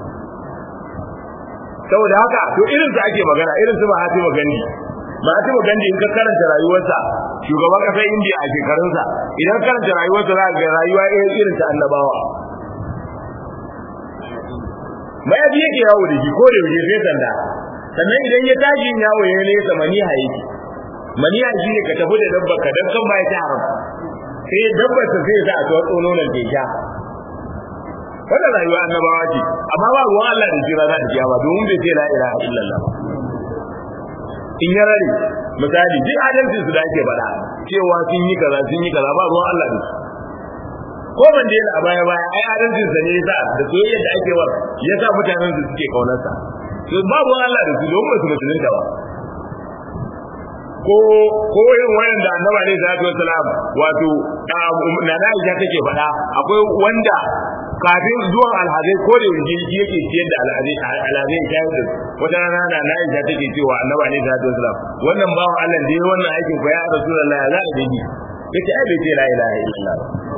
saboda haka to irin su ake magana irin su Mahatma Gandhi Mahatma Gandhi in ka karanta rayuwarsa shugaban ƙasar India a shekarunsa idan karanta rayuwarsa za ga rayuwa irin ta annabawa mayafi yake yawo da shi ko da yaushe sai sanda sannan idan ya tashi yawo ya nesa maniha yake maniya shi ne ka tafi da dabba ka dan kan bai ta haram sai dabba ta sai sa a tsotso nonon ke sha wannan rayuwa annabawa ce amma ba ruwan Allah da jira za ta kiyama domin bai ce la ilaha illallah in ya rare misali duk adalcin su da ake faɗa cewa sun yi kaza sun yi kaza ba ruwan Allah da su ko ban da a baya baya ai adalcin sa ne yasa da soyayya da ake wa yasa mutanen su suke kaunarsa to ba ruwan Allah da su domin su musulunta ba ko ko irin wanda annaba ne sallallahu alaihi wasallam wato na na Aisha take faɗa akwai wanda kafin zuwan alhazai ko da yanzu shi yake ciyar da alhazai alhazai shayar da wata rana na na Aisha take cewa annaba ne sallallahu alaihi wasallam wannan bawan Allah da ya wannan aikin ko ya rasulullahi za a dabi yace ai bai ce la ilaha illallah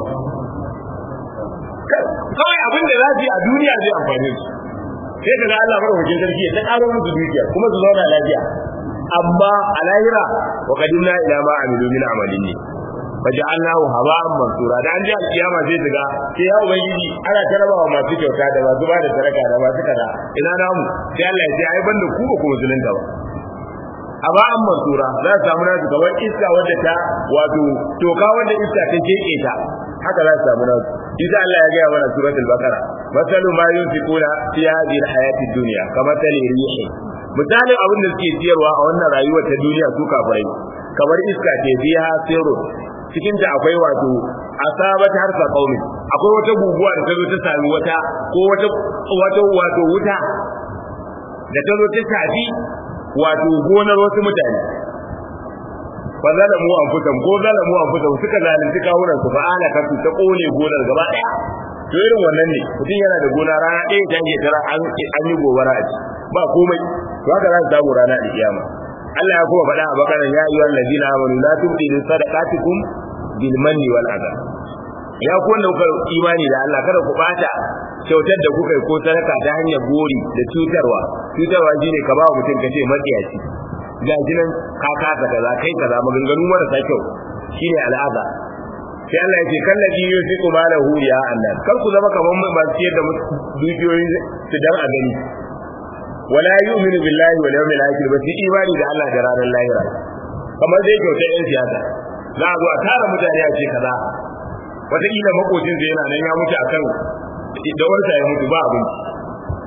kawai abin da za su yi a duniya zai amfane su sai ka ga Allah madaukakin sarki ya ta ƙaro musu dukiya kuma su zauna lafiya amma a lahira wa qadimna ila ma amilu min amalin ne faja'alnahu haba'an mansura da an ji alkiyama sai daga sai ya ubangiji ana tarabawa masu kyauta da masu ba da sadaka da masu kaza ina namu sai Allah ya ce ai banda ku ba ku musulunta ba haba'an mansura za su samu nasu kamar iska wadda ta wato toka wadda iska ta keke ta haka za su samu nasu Isa Allah ya gaya mana suratul baqara masalu ma yunfiquna fi hadhihi alhayati dunya kama tali rihi misalin abin da suke ciyarwa a wannan rayuwar ta duniya su kafirai kamar iska ce biya sirru cikin ta akwai wato asabat harsa qaumi akwai wata guguwa da ta zo ta sami wata ko wata wato wato wuta da ta zo ta shafi wato gonar wasu mutane fa zalamu anfusahum ko zalamu anfusahum suka zalunci kawunan su fa ala kasu ta kone gonar gaba daya to irin wannan ne mutum yana da gona rana ɗaya ta ke tara an yi gobara a ci ba komai to haka za su samu rana da kiyama Allah ya kuma faɗa a bakaran ya ayyuhal ladina amanu la tubtilu sadaqatikum bil manni wal adha ya ku wanda kuka imani da Allah kada ku bata kyautar da kuka yi ko sadaka ta hanyar gori da cutarwa cutarwa shine ka ba mutum ka ce matsiyaci ga jinan ka kasa kaza kai kaza maganganu marasa kyau shine al'ada sai Allah ya ce kallaji yusiku malahu ya annas kar ku zama kaman masu ciyar da dukiyoyin su dan a gani wala yu'minu billahi wal yawmil akhir ba shi imani da Allah da ranar lahira kamar dai kyautar yan siyasa za a zo a tara mutane a ce kaza wataƙila makocin sa yana nan ya mutu akan da wanda ya mutu ba abinci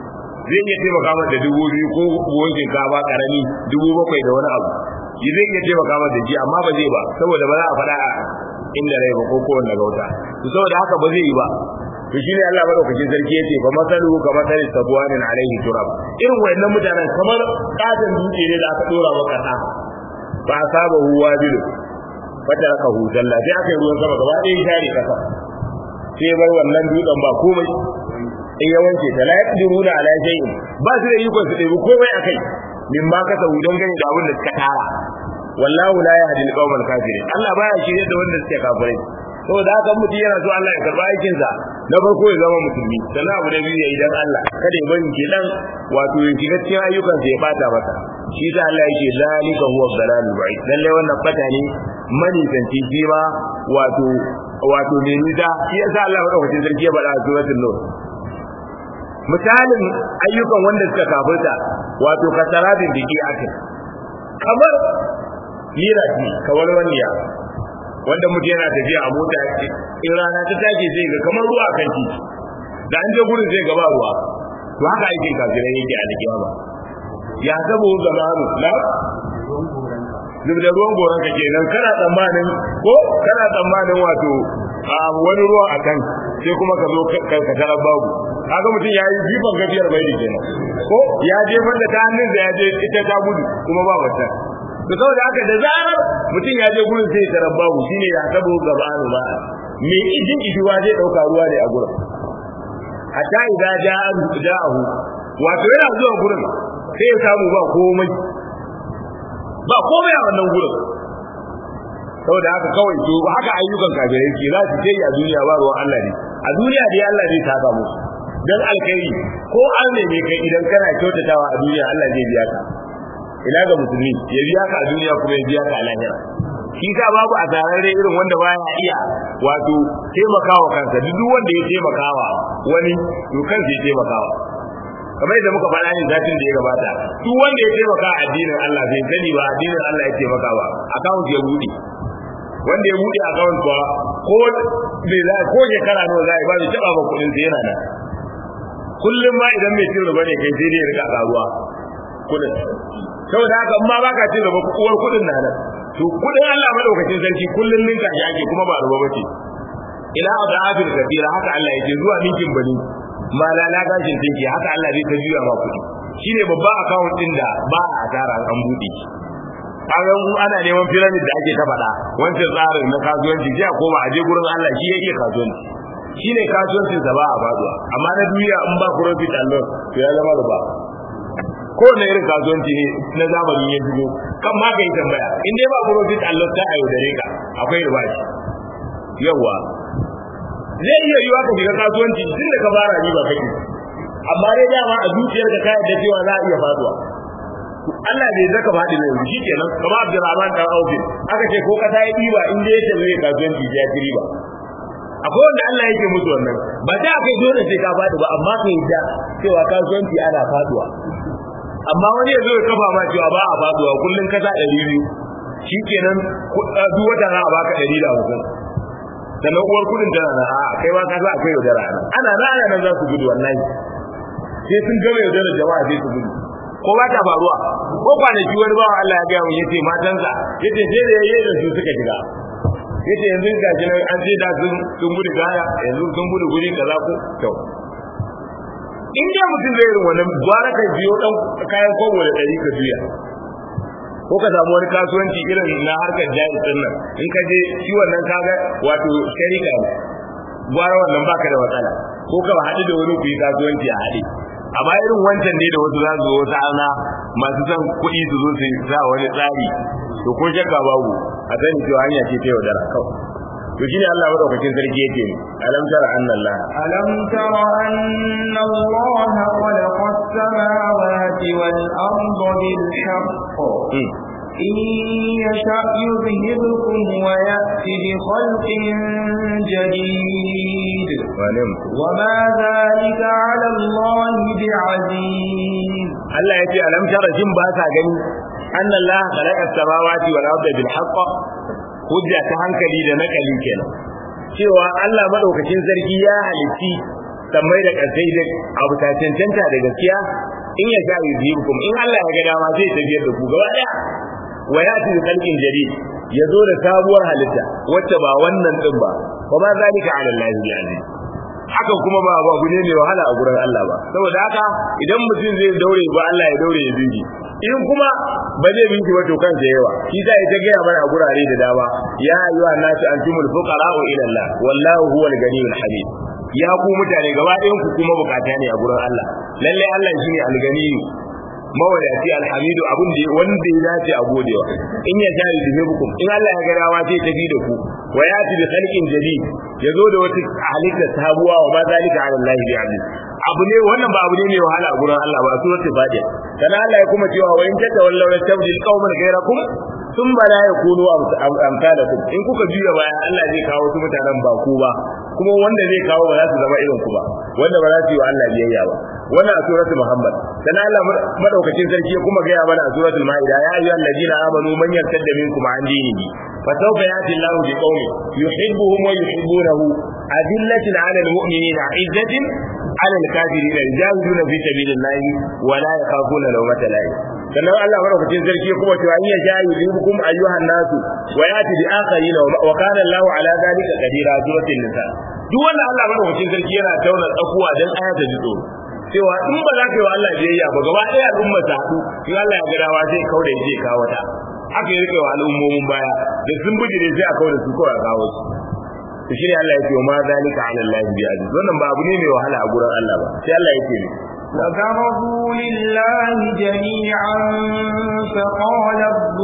zai iya taimaka masa da dubu biyu ko buhun shinkafa karami dubu bakwai da wani abu shi zai iya taimaka masa da shi amma ba zai ba saboda ba za a faɗa a inda rai ba ko kowanne gauta to saboda haka ba zai yi ba to shine Allah madaukakin sarki yace fa masalu ka masali sabwanin alaihi turab irin wayannan mutanen kamar katon dutse ne da aka dora wa kasa ba saba huwa bilu fata aka hutalla sai aka yi ruwan sama gaba ɗaya share kasa sai bar wannan dutsen ba komai in ya wanke ta la yaqdiruna ala shay'in ba su da iko su ɗebi komai akai min ma kasa hudan gani da abin da suka tara wallahu la yahdi al-qawmal kafirin Allah baya shirye da wanda suke kafirai saboda haka mutum yana so Allah ya karba aikin sa na farko ya zama musulmi sannan abu da biyu ya idan Allah kada ya bari kenan wato ya shiga cikin ayyukan sa ya bata masa shi da Allah yake zalika huwa dalalul ba'id lalle wannan fata ne mani tanti shi ma wato wato ne ni da shi yasa Allah madaukakin sarki ya bada a suratul nur misalin ayyukan wanda suka kafirta wato kasarabin biki akin kamar lira ce kamar waniya wanda mutum yana tafiya a mota in rana ta take zai ga kamar ruwa kan titi da an je gurin zai gaba ruwa to haka aikin kafirai yake a alkiyama ya zabo zamanu na duk da ruwan goron ka kenan kana tsammanin ko kana tsammanin wato a wani ruwa a kan sai kuma ka zo ka tarar babu kaga mutum ya yi jifan gafiyar bai kenan ko ya je wanda ta hannun da ya je ita ta gudu kuma ba wata to saboda haka da zarar mutum ya je gurin sai tarar babu shine ya tabo gabanu ba me idin iduwa zai dauka ruwa ne a gurin hatta idan ja'a ja'ahu wato yana zuwa gurin sai ya samu ba komai ba komai a wannan gurin saboda haka kawai to haka ayyukan kafirai ke za su yi a duniya ba ruwan Allah ne a duniya dai Allah zai taka musu dan alkhairi ko an ne mai kai idan kana kyautatawa a duniya Allah zai biya ka ina ga musulmi ya biya ka a duniya kuma ya biya ka a lahira shi sa babu a tarare irin wanda baya iya wato taimakawa kansa duk wanda ya taimakawa wani to kansa ya taimakawa kamar yadda muka faɗa ne zatin da ya gabata duk wanda ya taimaka a addinin Allah bai sani ba addinin Allah ya taimaka ba account ya bude wanda ya bude account kuwa ko bai za ko shekara nawa za a yi ba bai taɓa ba kuɗin sa yana nan kullum ma idan mai cin riba ne kai sai dai ya rika karuwa kuɗin saboda haka in ma baka cin riba uwar kuɗin na nan to kuɗin Allah madaukakin sarki kullum ninka shi ake kuma ba riba bace ila adafil kabira haka Allah yake zuwa ninkin bani malala gashin tinki haka Allah zai ta juya ma kuɗi shine babban account din da ba a asara an buɗe shi kaga ana neman pyramid da ake ta faɗa wancan tsarin na kasuwanci sai a koma a je gurin Allah shi ya iya kasuwanci shine kasuwancin sa ba a faduwa amma na duniya in ba profit and loss to ya zama riba ko na irin kasuwanci ne na zamani ya shigo kan ma kai tambaya in dai ba profit and loss ta ayo dare ka akwai riba shi yawa zai iya yiwa ka shiga kasuwanci tun da ka fara riba kake amma dai dama a zuciyar ka kai da cewa za a iya faduwa Allah bai zaka faɗi ne shi kenan kamar Abdurrahman dan Auf aka ce ko ka ta yi riba in dai yake zai kasuwanci ya ci riba akwai wanda Allah yake musu wannan ba da aka yi dole sai ka faɗi ba amma ka yi da cewa kasuwanci ana faduwa amma wani ya zo ya kafa ma cewa ba a faduwa kullum ka sa ɗari biyu shi kenan duk wata za a baka ɗari da hamsin sannan uwar kudin tana na a kai ma ka sa akwai yaudara ana na ana nan za su gudu wallahi sai sun gama yaudara jama'a sai su gudu ko ba ta faruwa ko kwanaki wani bawa Allah ya gaya mu yace matansa yace sai da yayi da su suka shiga yace yanzu ga shi nan an ce da sun sun gudu gaya yanzu sun gudu guri kaza ko to in dai mutum zai irin wannan gwara ka biyo dan kayan kobo da dari ka juya ko ka samu wani kasuwanci irin na harkar jari din nan in ka je shi wannan kaga wato sharika ne gwara wannan baka da matsala ko ka haɗu da wani ku yi kasuwanci a haɗe amma irin wancan ne da wasu za su zo wasu ana masu son kuɗi su zo su sa wani tsari to ko shakka babu a sani cewa hanya ce ta yaudara kawai to shine Allah madaukakin sarki yake ne alam tara anna Allah alam tara anna Allah khalaqa as-samawati wal arda bil haqq إن يشأ يذهبكم ويأتي بخلق جديد وما ذلك على الله بعزيز الله يتي ألم ترى جن باسا gani أن الله خلق السماوات والأرض بالحق hujja ta hankali da nakali kenan cewa Allah madaukakin sarki ya halitti sammai da kasai da abu ta cancanta da gaskiya in ya sha yuzibukum in Allah ya ga dama zai tafiyar da ku gaba daya wa yati bi khalqin jadid yazo da sabuwar halitta wacce ba wannan din ba wa ma zalika ala Allah bi aziz haka kuma ba ba abu ne mai wahala a gurin Allah ba saboda haka idan mutum zai daure ba Allah ya daure ya binki in kuma ba zai binki ba to kansa yawa shi za ya ta gaya mana a gurare da dama ya ayyuha nasu antumul fuqara'u ila Allah wallahu huwal ganiyul hamid ya ku mutane gaba ɗayan ku kuma bukata ne a gurin Allah lalle Allah shine alganiyu mawadaci alhamidu abin da wanda ya dace a godewa in ya jari da hukum in Allah ya ga dawa sai tafi da ku wa yati bi khalqin jadid yazo da wata halitta sabuwa wa ba zalika ala Allah bi aziz abu ne wannan ba abu ne mai wahala a gurin Allah ba a suratul fatiha kana Allah ya kuma cewa wa in tatawallaw yastabdil qauman ghayrakum sun ba la yakunu amsalakum in kuka juya baya Allah zai kawo su mutanen ba ku ba kuma wanda zai kawo ba za su zama irin ku ba wanda ba za su yi wa Allah biyayya ba wannan a suratul muhammad dan Allah madaukakin sarki ya kuma gaya mana a suratul maida ya ayyuhal ladina amanu man yartadda minkum an dinihi fa sawfa yati Allahu bi qaumin yuhibbuhum wa yuhibbunahu adillatin 'ala al-mu'minina 'izzatin 'ala al-kafirina yajahiduna fi sabilillahi wa la yakhafuna lawmata la'i sannan Allah madaukakin sarki ya kuma cewa in ya jayi yubukum ayyuhan nasu wa yati bi akharina wa kana Allahu 'ala dhalika qadira suratul nisa duk wannan Allah madaukakin sarki yana tauna tsakuwa dan ayata ji tsoro cewa in ba za ka yi wa Allah biyayya ba gaba ɗaya al'umma ta haɗu in Allah ya ga dawa zai kauda ya zai kawo ta haka ya rike wa al'ummomin baya da sun bijire sai a kauda su kawai a kawo su to shi ne Allah ya ce wa ma zalika ala Allah bi aziz wannan ba abu ne mai wahala a gurin Allah ba sai Allah ya ce ne وبرزوا لله جميعا فقال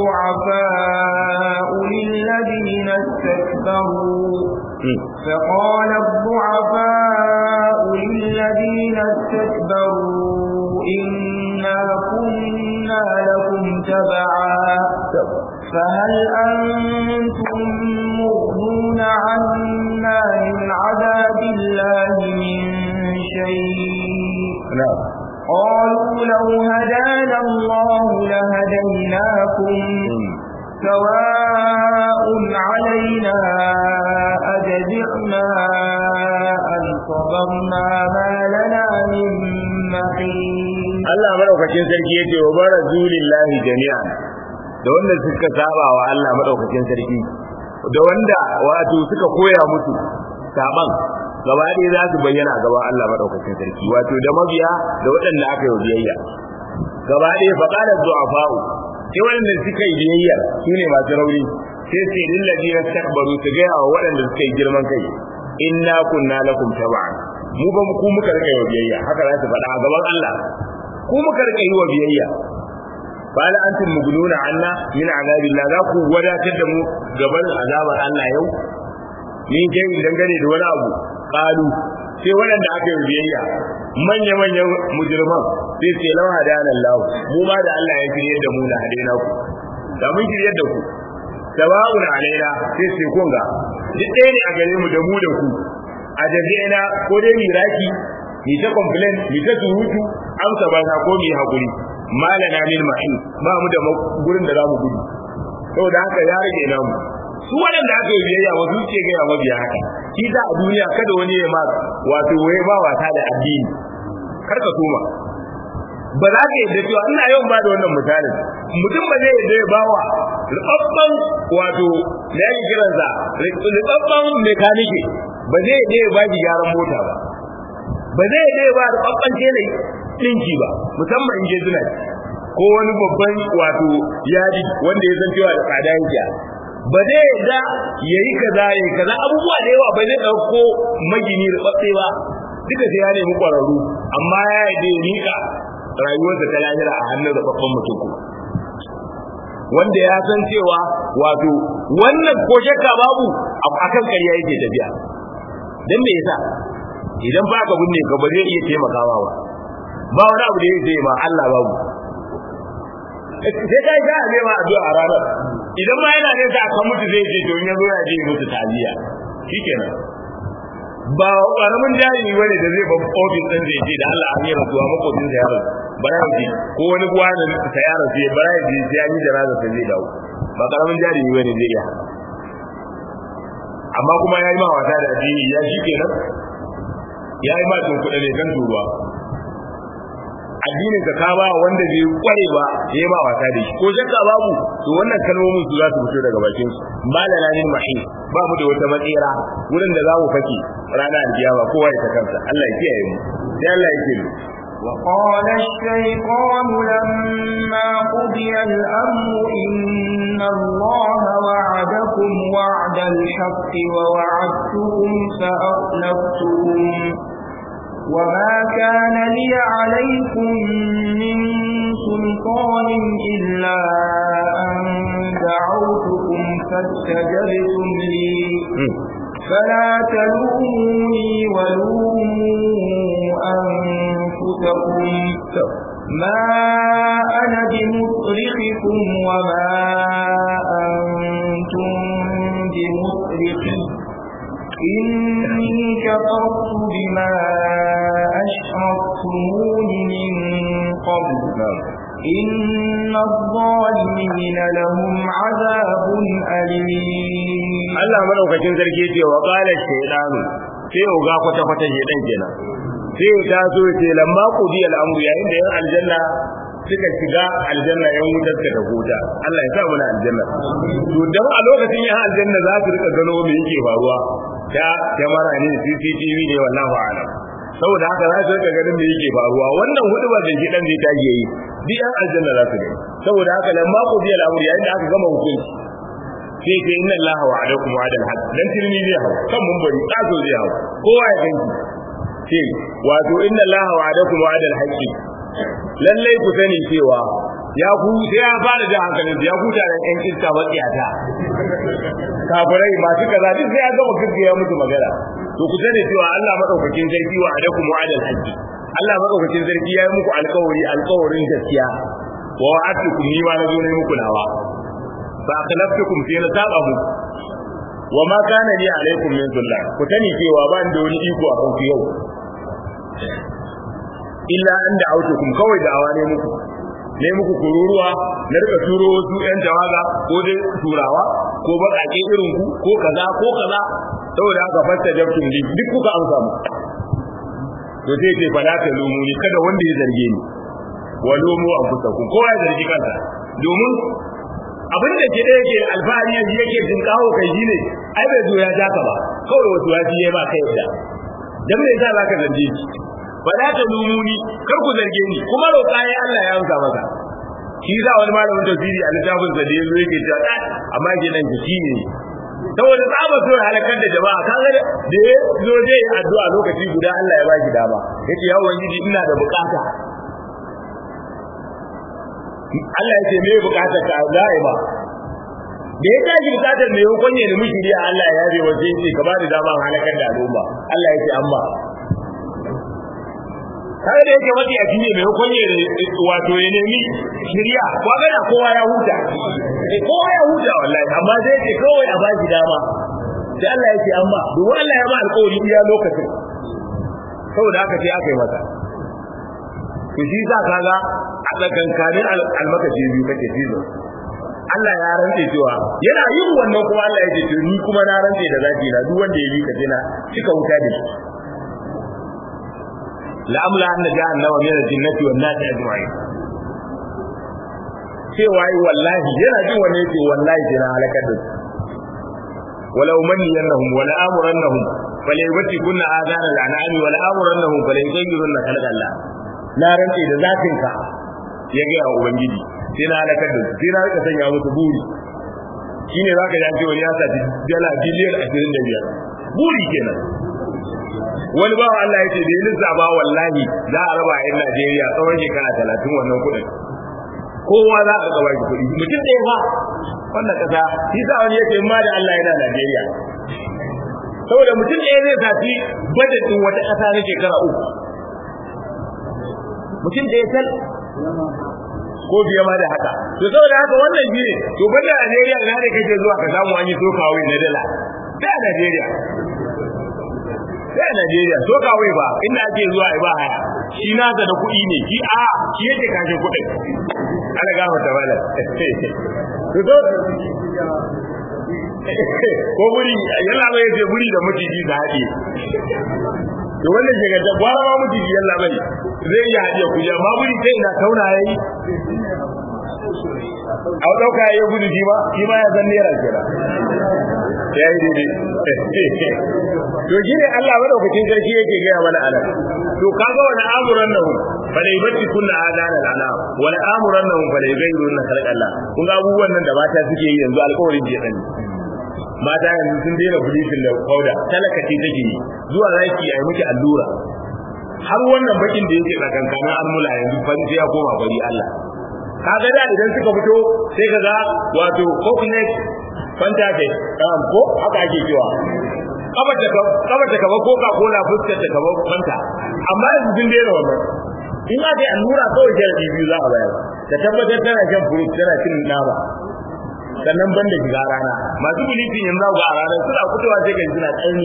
الضعفاء للذين استكبروا فقال الضعفاء للذين استكبروا إنا كنا لكم تبعا فهل أنتم مغنون عنا من عذاب الله من شيء قالوا لو هدانا الله لهديناكم سواء علينا أجزعنا أن صبرنا ما لنا من محيط Allah madaukakin sarki yace wa barazu lillahi jami'an da wanda suka saba wa Allah madaukakin sarki da wanda wato suka koya musu saban gaba ɗaya za su bayyana gaba Allah madaukakin sarki wato da mabiya da waɗanda aka yi biyayya gaba ɗaya fa qala du'afa'u sai waɗanda suka yi biyayya sune masu rauni sai sai lillahi yastakbaru su ga wa waɗanda suka yi girman kai inna kunna lakum tab'an mu ba mu ku muka rika yi biyayya haka za su faɗa a gaban Allah ku muka rika yi wa biyayya fa la antum mughnuna anna min azabillah za ku wadatar da mu gaban azabar Allah yau min kai dangane da wani abu qalu sai waɗanda aka yi biyayya manya manyan mujriman sai sai lawa da Allah mu ma da Allah ya shirye da mu da hadaina ku da mun shirye da ku sawa'un alaina sai sai kun ga duk ɗaya ne a gare mu da mu da ku a jazina ko dai miraki mi ta complain mi ta surutu amsa ba ta ko mi hakuri malana min mahin ba mu da gurin da zamu gudu saboda haka ya rage namu su waɗanda aka yi biyayya wasu ce ga ya mabiya haka shi da a duniya kada wani ya ma wato waye ba wata da addini kar ka soma ba za ka yadda cewa ina yawan ba da wannan misalin mutum ba zai yadda ya bawa rubabban wato da yake kiransa rubabban mekanike ba zai yadda ya ba gyaran mota ba ba zai yadda ya ba rubabban tele dinki ba musamman in je zuna ko wani babban wato yadi wanda ya san cewa da tsada yake ba zai yadda ya yi kaza ya yi kaza abubuwa da yawa ba zai ɗauko magini rubabbe ba duka sai ya nemi ƙwararru amma ya yadda ya nika rayuwarsa ta lahira a hannun rababban mutum kuma wanda ya san cewa wato wannan ko shakka babu akan ƙarya yake tafiya dan me yasa idan ba ka binne ka ba zai iya taimakawa ba ba wani abu da yake yi ma Allah babu sai kai ga ne ma addu'a a ranar idan ma yana ne sa aka mutu zai ce to in yazo ya je mutu taliya shikenan ba karamin jari bane da zai ban ofis din zai ce da Allah an yi rasuwa makotin sa yaron bara ji ko wani gwanin sa yaron sai bara ji sai an yi janaza sai zai dawo ba karamin jari bane zai iya amma kuma yayi ma wata da addini ya shi kenan ya yi ma tun kuɗa ne kan turuwa addinin ka ba wanda bai kware ba yayi ba wasa da shi ko shakka babu to wannan kalmomin su za su fito daga bakin su malana lil mahi ba mu da wata matsira wurin da za mu fake rana alkiyama kowa ya ta kansa Allah ya kiyaye mu sai Allah ya kiyaye وقال الشيطان لما قضي الأمر إن الله وعدكم وعد الحق ووعدتكم فأخلفتكم وما كان لي عليكم من سلطان إلا أن دعوتكم فاستجبتم لي فلا تلوموني ولوموا أنفسكم ما أنا بمصرخكم وما أنتم بمصرخي إني كفرت بما أشركتمون من قبل إن الظالمين لهم عذاب أليم Allah madaukakin sarki ce wa qala shaytanu sai uga kwata kwata shedan kenan sai ta so ce lamma qudi al-amru yayin da yan aljanna suka shiga aljanna yan wutar ka da huta Allah ya sa mu na aljanna to dan a lokacin yan aljanna za su rika gano me yake faruwa da kamera ne CCTV ne wallahu a'lam saboda haka za su rika ganin me yake faruwa wannan hudu ba da shedan zai tage yi duk yan aljanna za su gani saboda haka lamma qudi al-amru yayin da aka gama hukunci sai ce inna allaha wa'adakum wa'adal haqq dan tirmi zai hawo kan mun bari tsazo zai hawo kowa ya ganki ce wato inna allaha wa'adakum wa'adal haqq lallai ku sani cewa ya ku sai ya fara da hankalin ya ku da yan iska matsiyata kafirai masu kaza duk sai ya gama gaggaya musu magana to ku sani cewa Allah madaukakin sarki wa'adakum wa'adal haqq Allah madaukakin sarki ya yi muku alƙawari alƙawarin gaskiya wa wa'atukum ni ma na zo ne muku nawa fa akhlaftukum fi nasaba mu wa ma kana li alaikum min sullah ku tani cewa ban da wani iko a kanku yau illa an da autukum kawai da awane muku ne muku kururuwa na rika turo wasu yan jawaga ko dai turawa ko baƙaƙe irin ku ko kaza ko kaza saboda haka fasta jabtum li duk kuka amsa mu to sai ce fala ta lumuni kada wanda ya zarge ni wa lumu anfusakum kowa ya zargi kansa domin abin da ke da yake alfahari yanzu yake jin kawo kai shi ne ai bai zo ya ja ka ba kawai wasu ya ji ya ba kai da dan me yasa zaka zarge shi ba za ta lumuni kar ku zarge ni kuma roƙa ya Allah ya amsa maka shi za wani malamin tafsiri a littafin sa da yazo yake cewa amma ke nan shi ne saboda tsaba so ya halakar da jama'a kaga da ya zo zai addu'a lokaci guda Allah ya baki dama yace ya ubangiji ina da bukata Allah ya ce me bukatar ka za a yi ba da ya tashi bukatar me ya kwanye da mishiri Allah ya yabe waje ce ka ba da dama halakar da al'umma Allah ya ce amma kare da yake mafi a fiye mai kwanye da wato ya nemi shirya kwa gana kowa ya huta kowa ya huta wallahi amma zai ce kawai a bashi dama sai Allah ya ce amma domin Allah ya ba alƙawari iya lokacin saboda haka sai aka yi masa to shi za ka ga a tsakankanin almakashi biyu kake fizo Allah ya rantse cewa yana yin wannan kuma Allah ya ce to ni kuma na rantse da zaki na duk wanda ya yi ka na cika wuta da shi la'amla anna jahannama min al-jinnati wan nasi ajma'in cewa yi wallahi yana jin wani yake wallahi sai na halakar da su wala umanniyannahum wala amurannahum falyabti kunna adana al-an'ami wala amurannahum falyughayyirunna khalqa Allah na rantse da zatin ka ya ga ubangiji sai na halakar da su sai na rika sanya musu buri shine zaka ji an ce wani ya sa dala biliyan 25 buri kenan wani bawa Allah ya ce da ya lissafa wallahi za a raba a yan Najeriya tsawon shekara talatin wannan kuɗin kowa za a raba shi kuɗi mutum ɗaya fa wannan ƙasa shi sa wani yake ma da Allah yana Najeriya saboda mutum ɗaya zai zafi budget ɗin wata ƙasa na shekara uku mutum ɗaya tal ko biya ma da haka to saboda haka wannan shi ne to banda Najeriya ina ne kake zuwa ka samu an yi sokawai na dala da Najeriya sai a Najeriya so kawai ba inda ake zuwa ai ba haya shi na da kuɗi ne shi a shi yake kashe kuɗin ana gama ta bala to to ko buri yalla bai ce buri da maciji da haɗe to wannan shiga da gwara ma mutum yalla bane zai iya hadiya kuja ma gudi sai ina tauna yayi a dauka yayi gudu shi ba shi ma ya san naira kenan yayi dai to shine Allah madaukakin sarki yake ga mana anan to kaga wani amuran nan falai bacci kunna adana lana wani amuran nan falai gairu na Allah kun ga abubuwan nan da mata suke yi yanzu alƙawarin je dan mata yanzu sun daina bulitin da kauda talaka ce take yi zuwa zaki ayi miki allura har wannan bakin da yake tsakankanin almula yanzu fanci ya koma bari Allah kaga da idan suka fito sai kaga wato coconut fanta ce ko haka ake cewa kabar da kabar da kaba coca cola fuskar da kaba fanta amma yanzu sun daina wannan in aka yi allura kawai jarabi biyu za a bayar ta tabbatar tana shan fruit tana cin nama sannan ban da shiga rana masu bulletin yanzu ga a ranar suna fitowa sai ga suna tsaini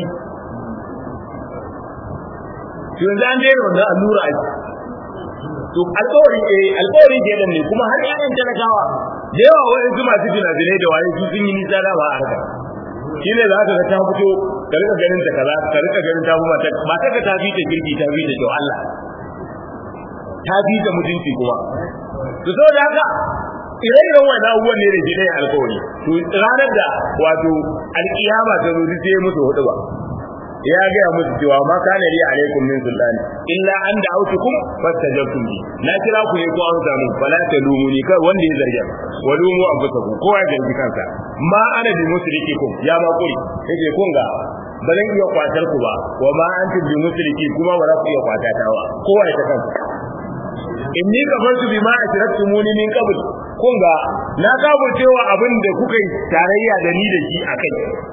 to yanzu an daina wannan allura a to alƙawari eh alƙawari ke ne kuma har yayin talakawa da yawa wani su masu jina-jinai da waye su sun yi nisa da ba a harkar shi ne za ka ga ta fito ka rika ganin ta kaza ka rika ganin ta kuma ta mata ka ta fi ta girki ta fi ta kyau Allah ta fi ta mutunci kuma to saboda haka ire-iren wannan abubuwan ne da shi ne alkawari to ranar da wato alkiyama ta zo sai musu hudu ba ya gaya musu cewa ma kana li alaikum min sultani illa an da'awtukum fastajabtum li na kira ku ne ko an samu fala ta lumuni kai wanda ya zarge wa lumu anfusakum kowa ya zargi kansa ma ana bi musrikikum ya ma kuri yake kun ga ba zan iya kwatar ku ba wa ma antum bi musriki kuma ba za ku iya kwata ta ba kowa ya ta kansa inni kafartu bima ashraktumuni min qabl kun ga na cewa abin da kuka yi tarayya da ni da shi akai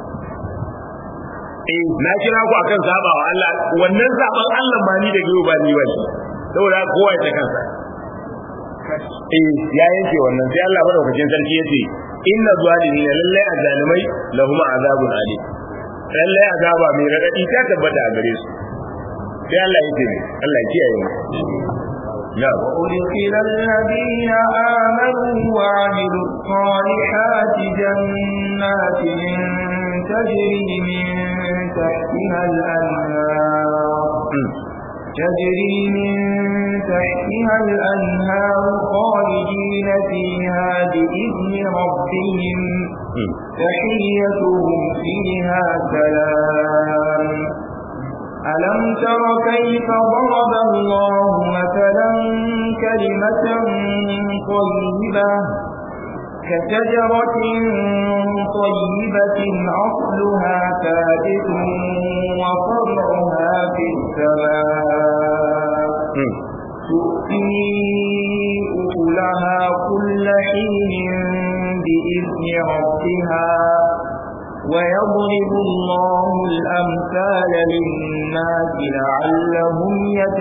eh na kira ku akan sabawa Allah wannan saban Allah ma ni da gaba ba ni ba saboda kowa ya ta kansa eh ya yanke wannan sai Allah madaukakin sarki yace inna zalimina lallai azalimai lahum azabun alim lallai azaba mai radadi ta tabbata a gare su sai Allah yake ne Allah ya kiyaye mu نعم وأدخل الذين آمنوا وعملوا الصالحات جنات تجري من تحتها الأنهار تجري من تحتها الأنهار خالدين فيها بإذن ربهم تحيتهم فيها سلام ألم تر كيف ضرب الله مثلا كلمة طيبة كشجرة طيبة أصلها ثابت وفرعها في السماء تؤتي أكلها كل حين بإذن ربها ويضرب الله الأمثال للناس لعلهم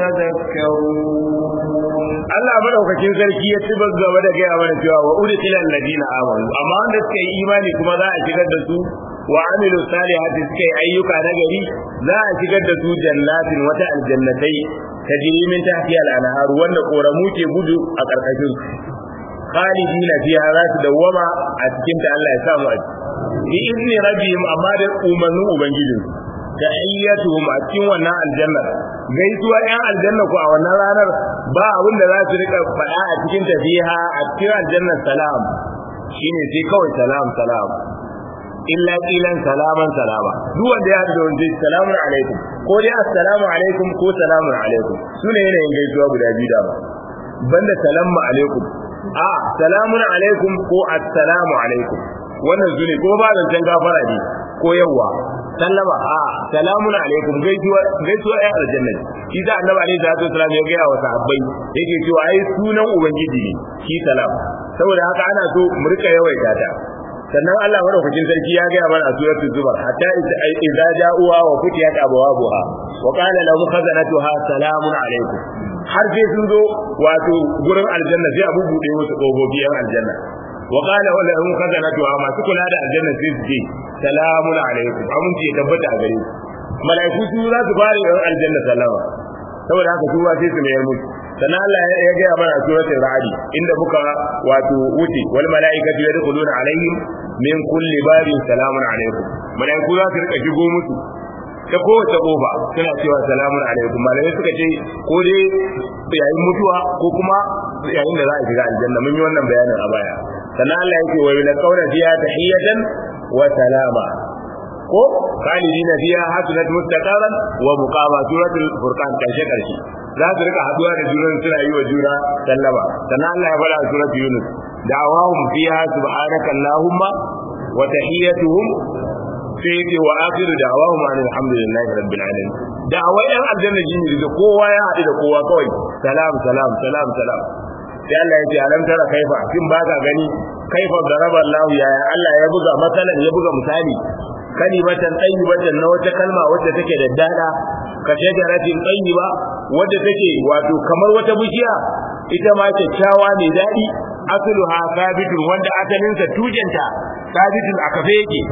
يتذكرون Allah madaukakin sarki ya ci gaba da gaya mana cewa wa udkhila alladina amanu amma wanda suka yi imani kuma za a shigar da su wa amilu salihati suka yi ayyuka na gari za a shigar da su jannatin wata aljannatai tajri min tahtiha al-anhar wanda koramu ke gudu a karkashin khalidina fiha za su dawwama a cikin ta Allah ya samu a bi izni rabbihim amma da umarnin ubangijin da ayyatuhum a cikin wannan aljanna gaisuwa yan aljanna ko a wannan ranar ba abin da za su rika faɗa a cikin tafiha a cikin aljannar salam shine sai kawai salam salam illa qilan salaman salama duk wanda ya haɗu da wanda salamun alaikum ko dai assalamu alaikum ko salamun alaikum sune yanayin gaisuwa guda biyu da ba banda salamu alaikum a salamun alaikum ko assalamu alaikum wannan zune ko ba zancen gafara ne ko yawa sallama a salamun alaikum gaisuwa gaisuwa ya aljanna shi da annabi alaihi salatu wasallam ya gaya wa sahabbai yake cewa ai sunan ubangiji ne shi salam saboda haka ana so mu rika yawaita ta sannan Allah madaukakin sarki ya gaya mana a suratul zumar hatta idza ja'uha wa futiyat abwabuha wa qala lahum khazanatuha salamun alaikum har sai sun zo wato gurin aljanna sai abu bude musu kofofi yan aljanna wa qala wa lahum khazanatuha masu kula da aljanna sai su ce salamun alaikum aminci ya tabbata a gare ku malaiku su za su fara yan aljanna salama saboda haka su ba sai su mayar musu sannan Allah ya gaya mana a suratul ra'd inda muka wato wuce wal malaikatu yadkhuluna alaihim min kulli babin salamun alaikum malaiku za su rika shigo musu ta kowace kofa suna cewa salamun alaikum malamai suka ce ko dai yayin mutuwa ko kuma yayin da za a shiga aljanna mun yi wannan bayanin a baya sannan Allah yake wa ila qawla fiha tahiyatan wa salama ko khalidina fiha hasunat mustaqaran wa muqama suratul furqan karshe karshe za su rika haduwa da juna suna yi wa juna sallama sannan Allah ya fara suratul yunus da'awahum fiha subhanaka allahumma wa tahiyyatuhum sai yake wa akhiru da'awahum alhamdulillahi rabbil alamin da'awai yan aljanna shine da kowa ya haɗu da kowa kawai salam salam salam salam sai Allah ya ce alam tara kaifa kin ba ka gani kaifa daraba Allah ya Allah ya buga matsalan ya buga misali kalimatan tayyibatan na wata kalma wacce take da dada ka shajaratin tayyiba wadda take wato kamar wata bishiya ita ma kyakkyawa ne dadi asluha sabitun wanda asalinsa tujenta sabitun a kafe yake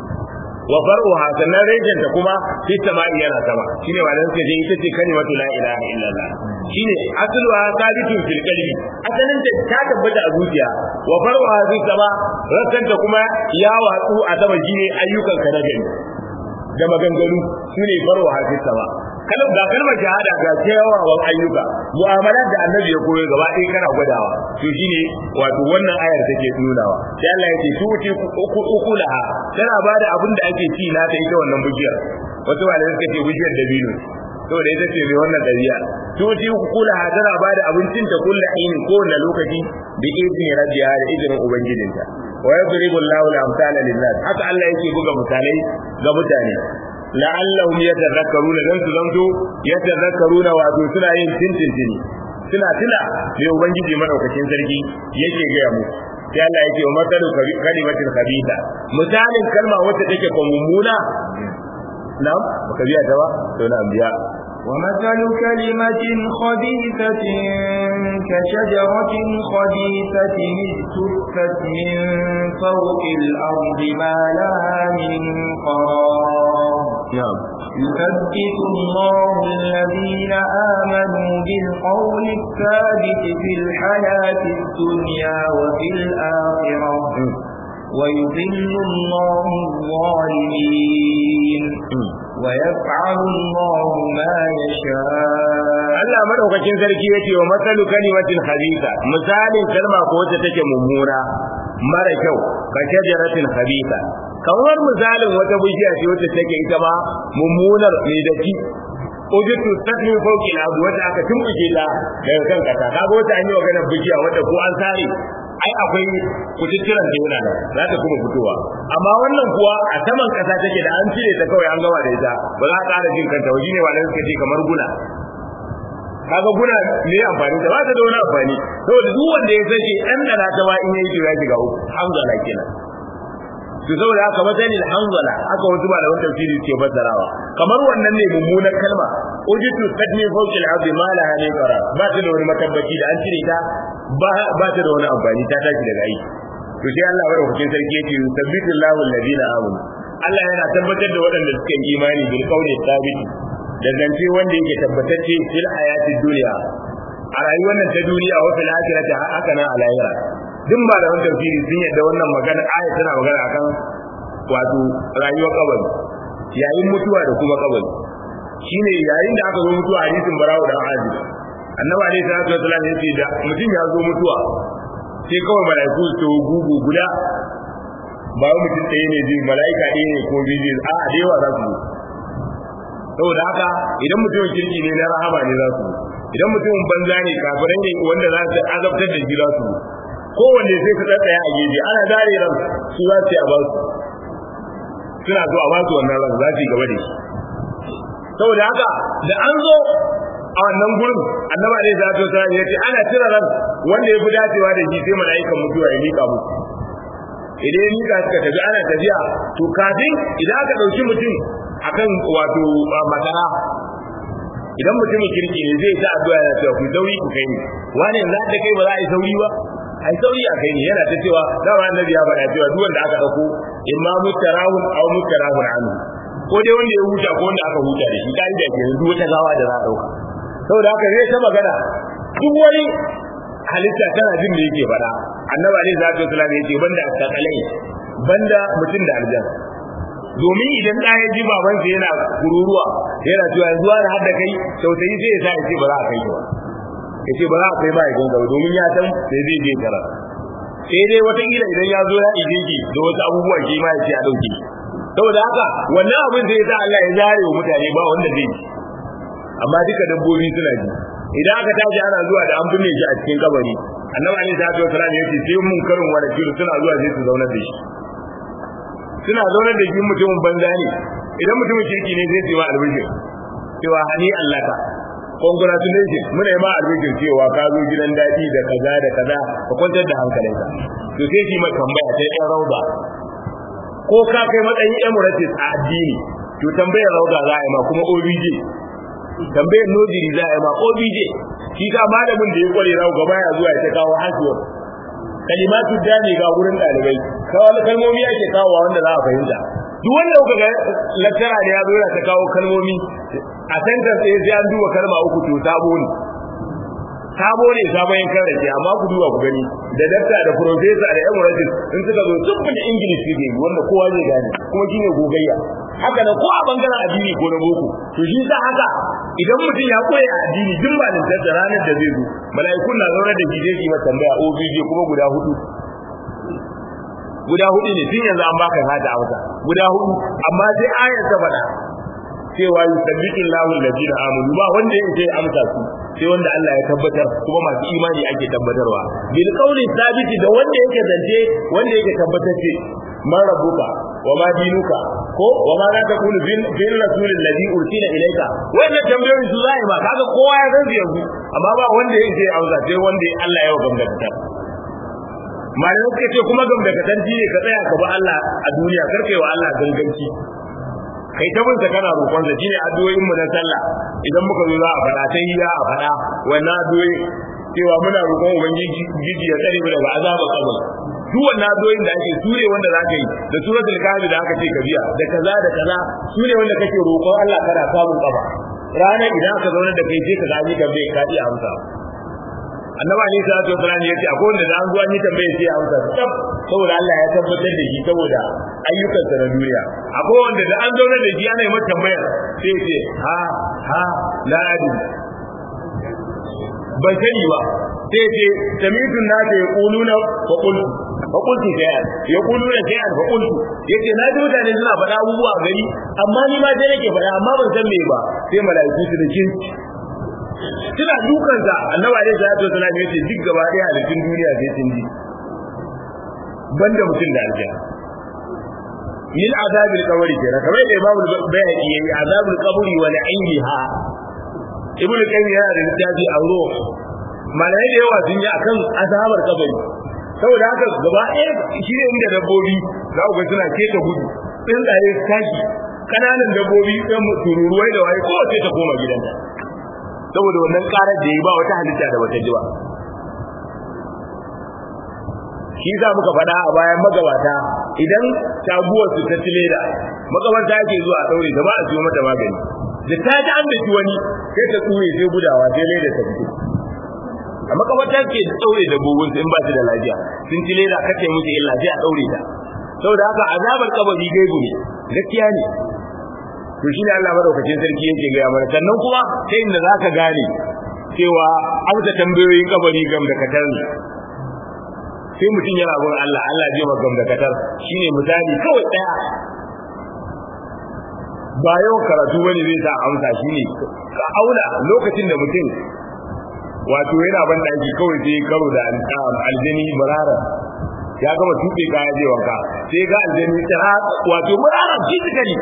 wa far'uha sannan rejenta kuma fi sama'i yana sama shine malan suka ce ita ce kalimatu la ilaha illallah shine asluha sabitun fil qalbi asalin ta ta tabbata a zuciya wa far'uha fi sama rasanta kuma ya watsu a sama shine ayyukan ka na gani da maganganu shine far'uha fi sama kalam ga kalmar shahada ga kyawawan ayyuka mu'amalar da annabi ya koyo gaba ɗaya kana gwadawa to shine wato wannan ayar take nunawa sai Allah ya ce su wuce ukulaha tana bada abin da ake ci na ta ita wannan bujiyar wasu malamai suka ce bujiyar dabino saboda ita ce mai wannan ɗabi'a su wuce ukulaha tana bada abincin ta kulla aini kowane lokaci bi izni rabbiha da izinin ubangijinta wa yadribu Allahu al-amsala lin-nas haka Allah yake buga misalai ga mutane la'allahum yatadhakkaruna dan su zanto yatadhakkaruna wato suna yin tintintini suna tuna me ubangiji madaukakin sarki yake gaya mu sai Allah yake wa matalu kalimatin khabitha misalin kalma wacce take ko mummuna na'am baka biya ta ba to na biya ومثل كلمة خبيثة كشجرة خبيثة اجتثت من فوق الأرض ما لها من قرار نعم يثبت الله الذين آمنوا بالقول الثابت في الحياة الدنيا وفي الآخرة ويضل الله الظالمين ويفعل الله ما يشاء Allah madaukakin sarki yake wa matsalu kalimatin khabitha misalin kalma ko wacce take mummuna mara kyau ka shajaratin khabitha kamar misalin wata bishiya ce wacce take ita ma mummunar mai daki ujitu tasmi fawqi al wata aka tumbuke ta daga kan kasa kaga wata an yi maganar bishiya wata ko an sare ai akwai kututturan da yana nan za ta kuma fitowa amma wannan kuwa a saman kasa take da an cire ta kawai an gama da ita ba za a ƙara jin kanta waje ne wannan suka ce kamar guna kaga guna ne amfani da ba ta da wani amfani saboda duk wanda ya sake ɗan da ta ma in yayi to ya shiga uku hamzala kenan to saboda haka matsayin alhamdulillah haka wasu malaman tafsiri ke fassarawa kamar wannan ne mummunar kalma ujitu tadmi fawqi al-ardi ma laha min qarar ba ta da wani matabbaci da an cire ta ba ba ta da wani amfani ta tashi daga aiki to sai Allah bada hukuncin sarki yake yusabbitu Allahu alladhina amanu Allah yana tabbatar da waɗanda suka yi imani bil qawli thabiti da zance wanda yake tabbatacce fil hayatid dunya a rayuwar nan ta duniya wa fil akhirati haka nan a lahira duk malaman tafsiri sun yadda wannan magana aya tana magana akan wato rayuwar kabari yayin mutuwa da kuma kabari shine yayin da aka zo mutuwa hadisin barawo da azib annabi alaihi salatu wasallam yace da mutum ya zo mutuwa sai kawai malaiku su gugu guda ba mutum ɗaya ne zai mala'ika ɗaya ne ko biyu a da yawa za su saboda haka idan mutumin kirki ne na rahama ne za su idan mutumin banza ne kafirai ne wanda za su azabtar da shi za su kowanne sai su tsaya a gefe ana dare ran su za su yi a ba su suna so a ba su wannan ran za su yi gaba da shi saboda haka da an zo a wannan gurin annaba ne za ta sa ya ce ana cire ran wanda ya fi dacewa da shi sai mala'ikan mutuwa ya mika musu idan ya mika suka tafi ana tafiya to kafin idan aka ɗauki mutum akan wato masara idan mutumin kirki ne zai ta addu'a yana cewa ku sauri ku kai ni wani yanzu da kai ba za a yi sauri ba ai sauri a kai ne yana ta cewa dama annabi ya faɗa cewa duk wanda aka dauko imma mutarahun aw mutarahun anhu ko dai wanda ya huta ko wanda aka huta da shi kai da ke duk wata gawa da za a dauka saboda haka zai ta magana duk wani halitta tana jin da yake faɗa annabi alaihi salatu wasallam yace banda asakalai banda mutum da aljan domin idan da ya ji baban sa yana kururuwa yana cewa yanzu wani har da kai tausayi sai ya sa ya ce ba za a kai ba ya ce ba za a kai ba ya ganga domin ya san sai zai je kara sai dai watakila idan ya zo ya ije ki da wasu abubuwa shi ma ya ce a ɗauke saboda haka wannan abin zai sa Allah ya zare wa mutane ba wanda zai ji amma duka dabbobi suna ji idan aka tashi ana zuwa da an binne shi a cikin kabari annabi alaihi salatu wasallam ya ce sai mun karin wani kilo suna zuwa sai su zauna da shi suna zauna da shi mutumin banza ne idan mutumin kirki ne zai ce ma albishir cewa hani Allah ka congratulations muna yi ma albishir cewa ka zo gidan daɗi da kaza da kaza ka kwantar da hankalinka to sai shi mai tambaya ta ɗan rauda ko ka kai matsayin emirates a addini to tambayar rauda za a yi ma kuma obj tambayar nojiri za a yi ma obj shi ka malamin da ya kware rau gaba ya zuwa ya ta kawo hasuwar kalimatu dani ga wurin ɗalibai kawai kalmomi ake kawo wanda za a fahimta duk wanda kuka ga lattara da ya zo yana ta kawo kalmomi a sentence sai sai an duba kalma uku to sabo ne sabo ne sabon yankan rake amma ku duba ku gani da dakta da professor da emeritus in suka zo tubbin english ne wanda kowa zai gane kuma shine gogayya haka nan ko a bangaren addini ko na boko to shi sa haka idan mutum ya koya addini duk ba da ranar da zai zo mala'ikun na zaune da gije ki masa tambaya obj kuma guda hudu guda hudu ne tun yanzu an baka hada amsa guda hudu amma sai ayar ta faɗa cewa yusabbitu Allahu alladhina amanu ba wanda yake amsa su sai wanda Allah ya tabbatar kuma masu imani ake tabbatarwa bil qawli sabiti da wanda yake zance wanda yake tabbatacce man rabbuka wa ma dinuka ko wa ma za ta kunu bil rasul alladhi ursila ilayka wannan tambayoyin su zai ba kaga kowa ya san yanzu amma ba wanda yake amsa sai wanda Allah ya gamgata malamai suka ce kuma gamgakatanci ne ka tsaya ka bi Allah a duniya karkai wa Allah ganganci kai ta binta kana roƙon sa shine addu'o'in mu na sallah idan muka zo za a faɗa ta yi a faɗa wannan addu'o'i cewa muna roƙon ubangiji gidi ya tsare mu daga azabar kabari duk wannan addu'o'in da ake sure wanda za ka yi da suratul kahfi da aka ce ka biya da kaza da kaza sure wanda kake roƙon Allah kana samun kafa ranar idan aka zauna da kai sai ka gani ka bai ka iya amsa annabi ali sallallahu alaihi wasallam yace akwai wanda da an zuwa ni tambaye sai amsa tab saboda Allah ya tabbatar da shi saboda ayyukan sa na duniya akwai wanda da an zauna da shi ana yi masa tambaya sai ce ha ha la adi ban sani ba sai ce samitun na da yaquluna fa qultu fa qultu shay'an yaquluna shay'an fa qultu yace na ji mutane suna faɗa abubuwa gari amma ni ma dai nake faɗa amma ban san me ba sai mala'iku su da kinci suna dukansa annabi alaihi salatu wasallam yace duk gaba daya halittun duniya sai sun ji banda mutum da aljanna min azabil qabri kenan kamar da imamu bayhaqi yayi azabil qabri wa na'iha ibnu qayyim yana da littafi a ruh malai da yawa sun yi akan azabar kabari saboda haka gaba ɗaya shi ne inda dabbobi za ku ga suna keta gudu tsuntsaye tashi kananan dabbobi ɗan tururuwai da waye kowace ta koma gidanta saboda wannan karar da yi ba wata halitta da wata ji ba shi za muka faɗa a bayan magabata idan taguwar su ta ci leda magabata ake zuwa a ɗaure da ba a siyo mata magani da ta ji an daki wani sai ta tsure sai gudawa sai leda ta fito a makabata ke ɗaure da bugun in ba su da lafiya sun ci leda kace musu illa sai a ɗaure ta saboda haka azabar kabari gaibu ne gaskiya ne to shi ne Allah madaukakin sarki yake gaya mana sannan kuma ta inda za ka gane cewa amsa tambayoyin kabari gam da katar ne sai mutum yana bin Allah Allah zai ma gam da katar shine misali kawai daya ba yau karatu bane zai sa amsa shine ka auna lokacin da mutum wato yana ban daki kawai sai karo da aljani barara ya gama tuɓe kaya je wanka sai ga aljani tsara wato barara physically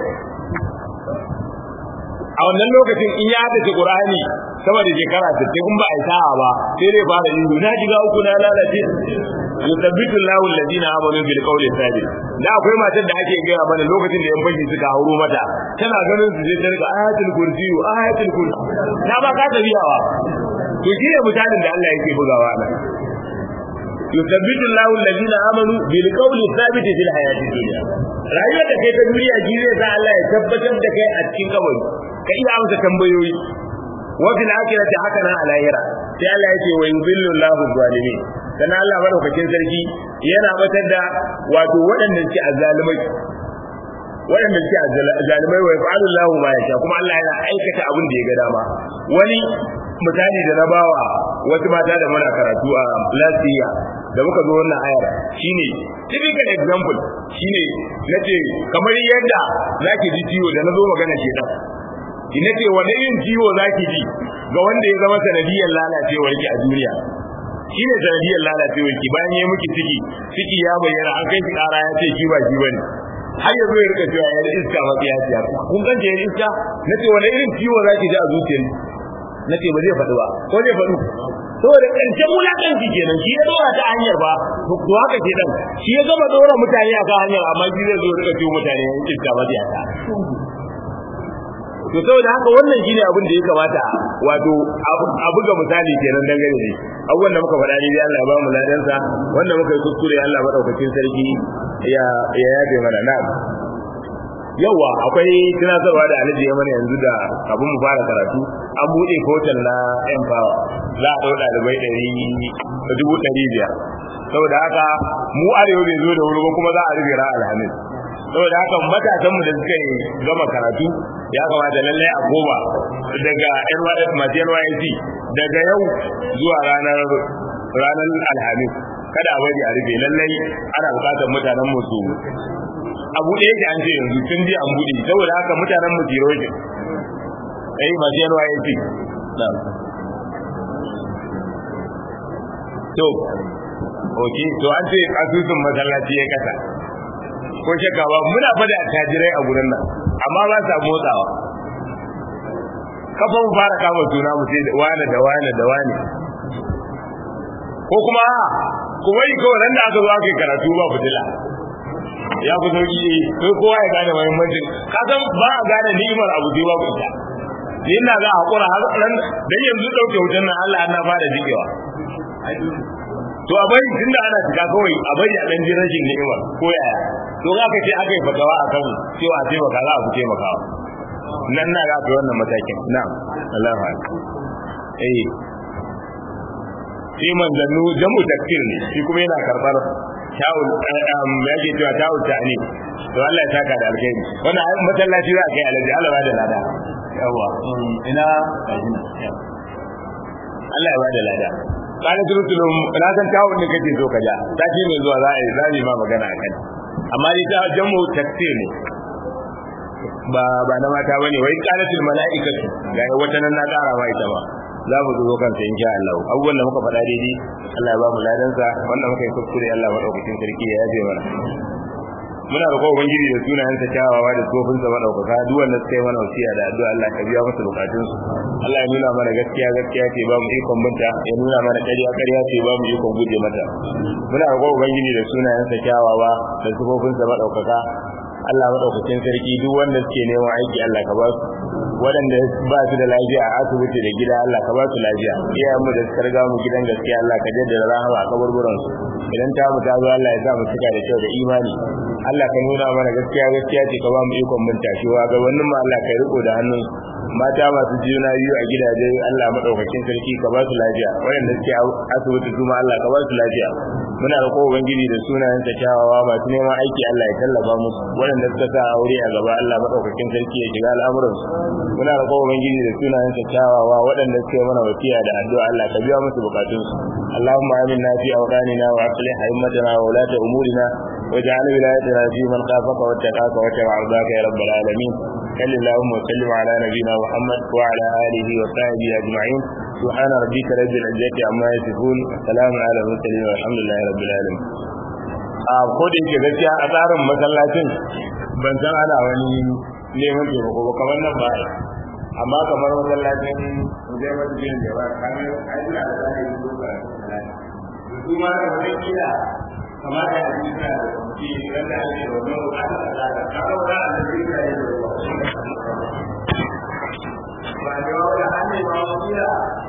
a wannan lokacin in ya hada Qur'ani sama da shekara 60 kun ba a sa'a ba sai dai fara yin na jiga uku na lalace yusabbitu Allahu alladhina amanu bil qawli sabit da akwai matar da ake gaya mana lokacin da yan baki suka hauro mata tana ganin su sai ta riga ayatul kursi ayatul kursi ta ba ka tabiyawa to shi ne mutanen da Allah yake bugawa nan yusabbitu Allahu alladhina amanu bil qawli sabit fil hayati dunya rayuwar da kai ta duniya ji zai sa Allah ya tabbatar da kai a cikin kabari ka iya amsa tambayoyi wa fil akhirati haka nan alayira sai Allah yake wa yudhillu Allahu zalimin dan Allah madaukakin sarki yana batar da wato waɗanda suke azzalimai waɗanda suke zalimai wa yaf'alu Allahu ma yasha kuma Allah yana aikata abin da ya ga dama wani misali da na bawa wasu mata da muna karatu a lasiya da muka zo wannan ayar shine typical example shine nace kamar yadda zaki ji ciwo da nazo magana ke dan ina ce wani irin ciwo zaki ji ga wanda ya zama sanadiyar lalacewar ki a duniya shine sanadiyar lalacewar ki bayan ya miki ciki ciki ya bayyana an kai ki kara ya ce ki ba ki bane har yanzu ya rika cewa ya iska mafiya ciya kun ganta ya iska nace wani irin ciwo zaki ji a zuciyar nace ba zai faɗi ba ko zai faɗu saboda ƙarshen wulaƙanci kenan shi ya dora ta hanyar ba to haka ke dan shi ya gama dora mutane a kan hanyar amma shi zai zo rika ciwo mutane yan iska mafiya ta to saboda haka wannan shine abin da ya kamata wato a buga misali kenan dangane ne abubuwan da muka faɗa ne dai Allah ya ba mu ladansa wanda muka yi kuskure Allah madaukakin sarki ya ya yabe mana na'am yawa akwai tunatarwa da alaji ya mana yanzu da abin mu fara karatu an buɗe hotel na empower za a ɗau ɗalibai ɗari dubu ɗari biyar saboda haka mu arewa bai zo da wuri ba kuma za a rufe ra alhamis saboda haka matasan mu da suka yi gama karatu ya kamata lallai a goma daga NYS masu NYSC daga yau zuwa ranar ranar alhamis kada a bari a rufe lallai ana bukatar mutanen mu su a buɗe yake an ce yanzu tun ji an buɗe saboda haka mutanen mu tiro shi eh masu NYSC to ok to an ce asusun masallaci ya kasa ko shakka ba muna fada tajirai a gurin nan amma ba sa motsawa kafa mu fara kama suna mu sai wane da wane da wane ko kuma kuma yi kawai nan da aka zo aka yi karatu ba fitila ya fi sauki eh sai kowa ya gane muhimmancin ka san ba a gane ni'imar abu sai babu ita ni ina ga hakura har nan dan yanzu dauke wutan nan Allah na fara jikewa to a bari tunda ana shiga kawai a bari a dan ji rashin ni'ima ko yaya to za ka ce aka yi fatawa a kan cewa a taimaka za a fi taimakawa nan na ga wannan matakin na'am Allahu akbar eh shi manzannu jamu takfir ne shi kuma yana karbar tawul ya ke cewa tawul ta ne to Allah ya saka da alkhairi wannan masallaci za a kai alaji Allah ba da lada yawa ina Allah ya ba da lada kana turutulum na san tawul ne kake so ka ja sati mai zuwa za a yi zani ma magana akan amma dai ta jamu takfir ne ba ba na mata bane wai qalatul malaikatu ga wata nan na kara ma ita ba za mu zo kansa insha Allah abubuwan da muka faɗa daidai Allah ya ba mu ladan sa wanda muka yi kuskure Allah madaukakin sarki ya yaje mana muna roƙon ubangiji da sunayen sa kyawawa da tsofin sa madaukaka duk wanda suka yi mana wasiya da addu'a Allah ka biya musu bukatun su Allah ya nuna mana gaskiya gaskiya ce ba mu ikon binta ya nuna mana ƙarya ƙarya ce ba mu ikon guje mata muna roƙon ubangiji da sunayen sa kyawawa da tsofin sa madaukaka Allah madaukakin sarki duk wanda suke neman aiki Allah ka ba su waɗanda ba su da lafiya a asibiti da gida Allah ka ba su lafiya iyayen mu da suka riga mu gidan gaskiya Allah ka jaddada rahama a kaburburan su idan ta mu ta zo Allah ya sa mu cika da kyau da imani Allah ka nuna mana gaskiya gaskiya ce ka ba mu ikon mun tashiwa ga wannan ma Allah ka riko da hannun mata masu juna biyu a gidaje Allah madaukakin sarki ka ba su lafiya waɗanda suke asibiti kuma Allah ka ba su lafiya muna roƙo ubangiji da sunayen ta kyawawa masu neman aiki Allah ya tallafa musu waɗanda suka sa aure a gaba Allah madaukakin sarki ya shiga al'amuran su muna roƙo ubangiji da sunayen ta kyawawa waɗanda suke mana wasiya da addu'a Allah ka biya musu bukatun su Allahumma aminna fi awdanina wa aslih a'immatana wa ulata umurina واجعل ولايتنا في من خافك واتقاك واتبع رضاك يا رب العالمين صل اللهم وسلم على نبينا محمد وعلى اله وصحبه اجمعين سبحان ربك رب العزه عما يصفون وسلام على المرسلين والحمد لله رب العالمين a ko da yake gaskiya a tsarin masallacin ban san ana wani neman taimako ba kamar nan ba amma kamar masallacin zai wata jin da ba kamar ayyuka da za a yi duka su ma da wani kila kamata a yi da shi wanda ake da wani bukatar da za ka kawo da a da yi da yi da ba da wani hannun ba wani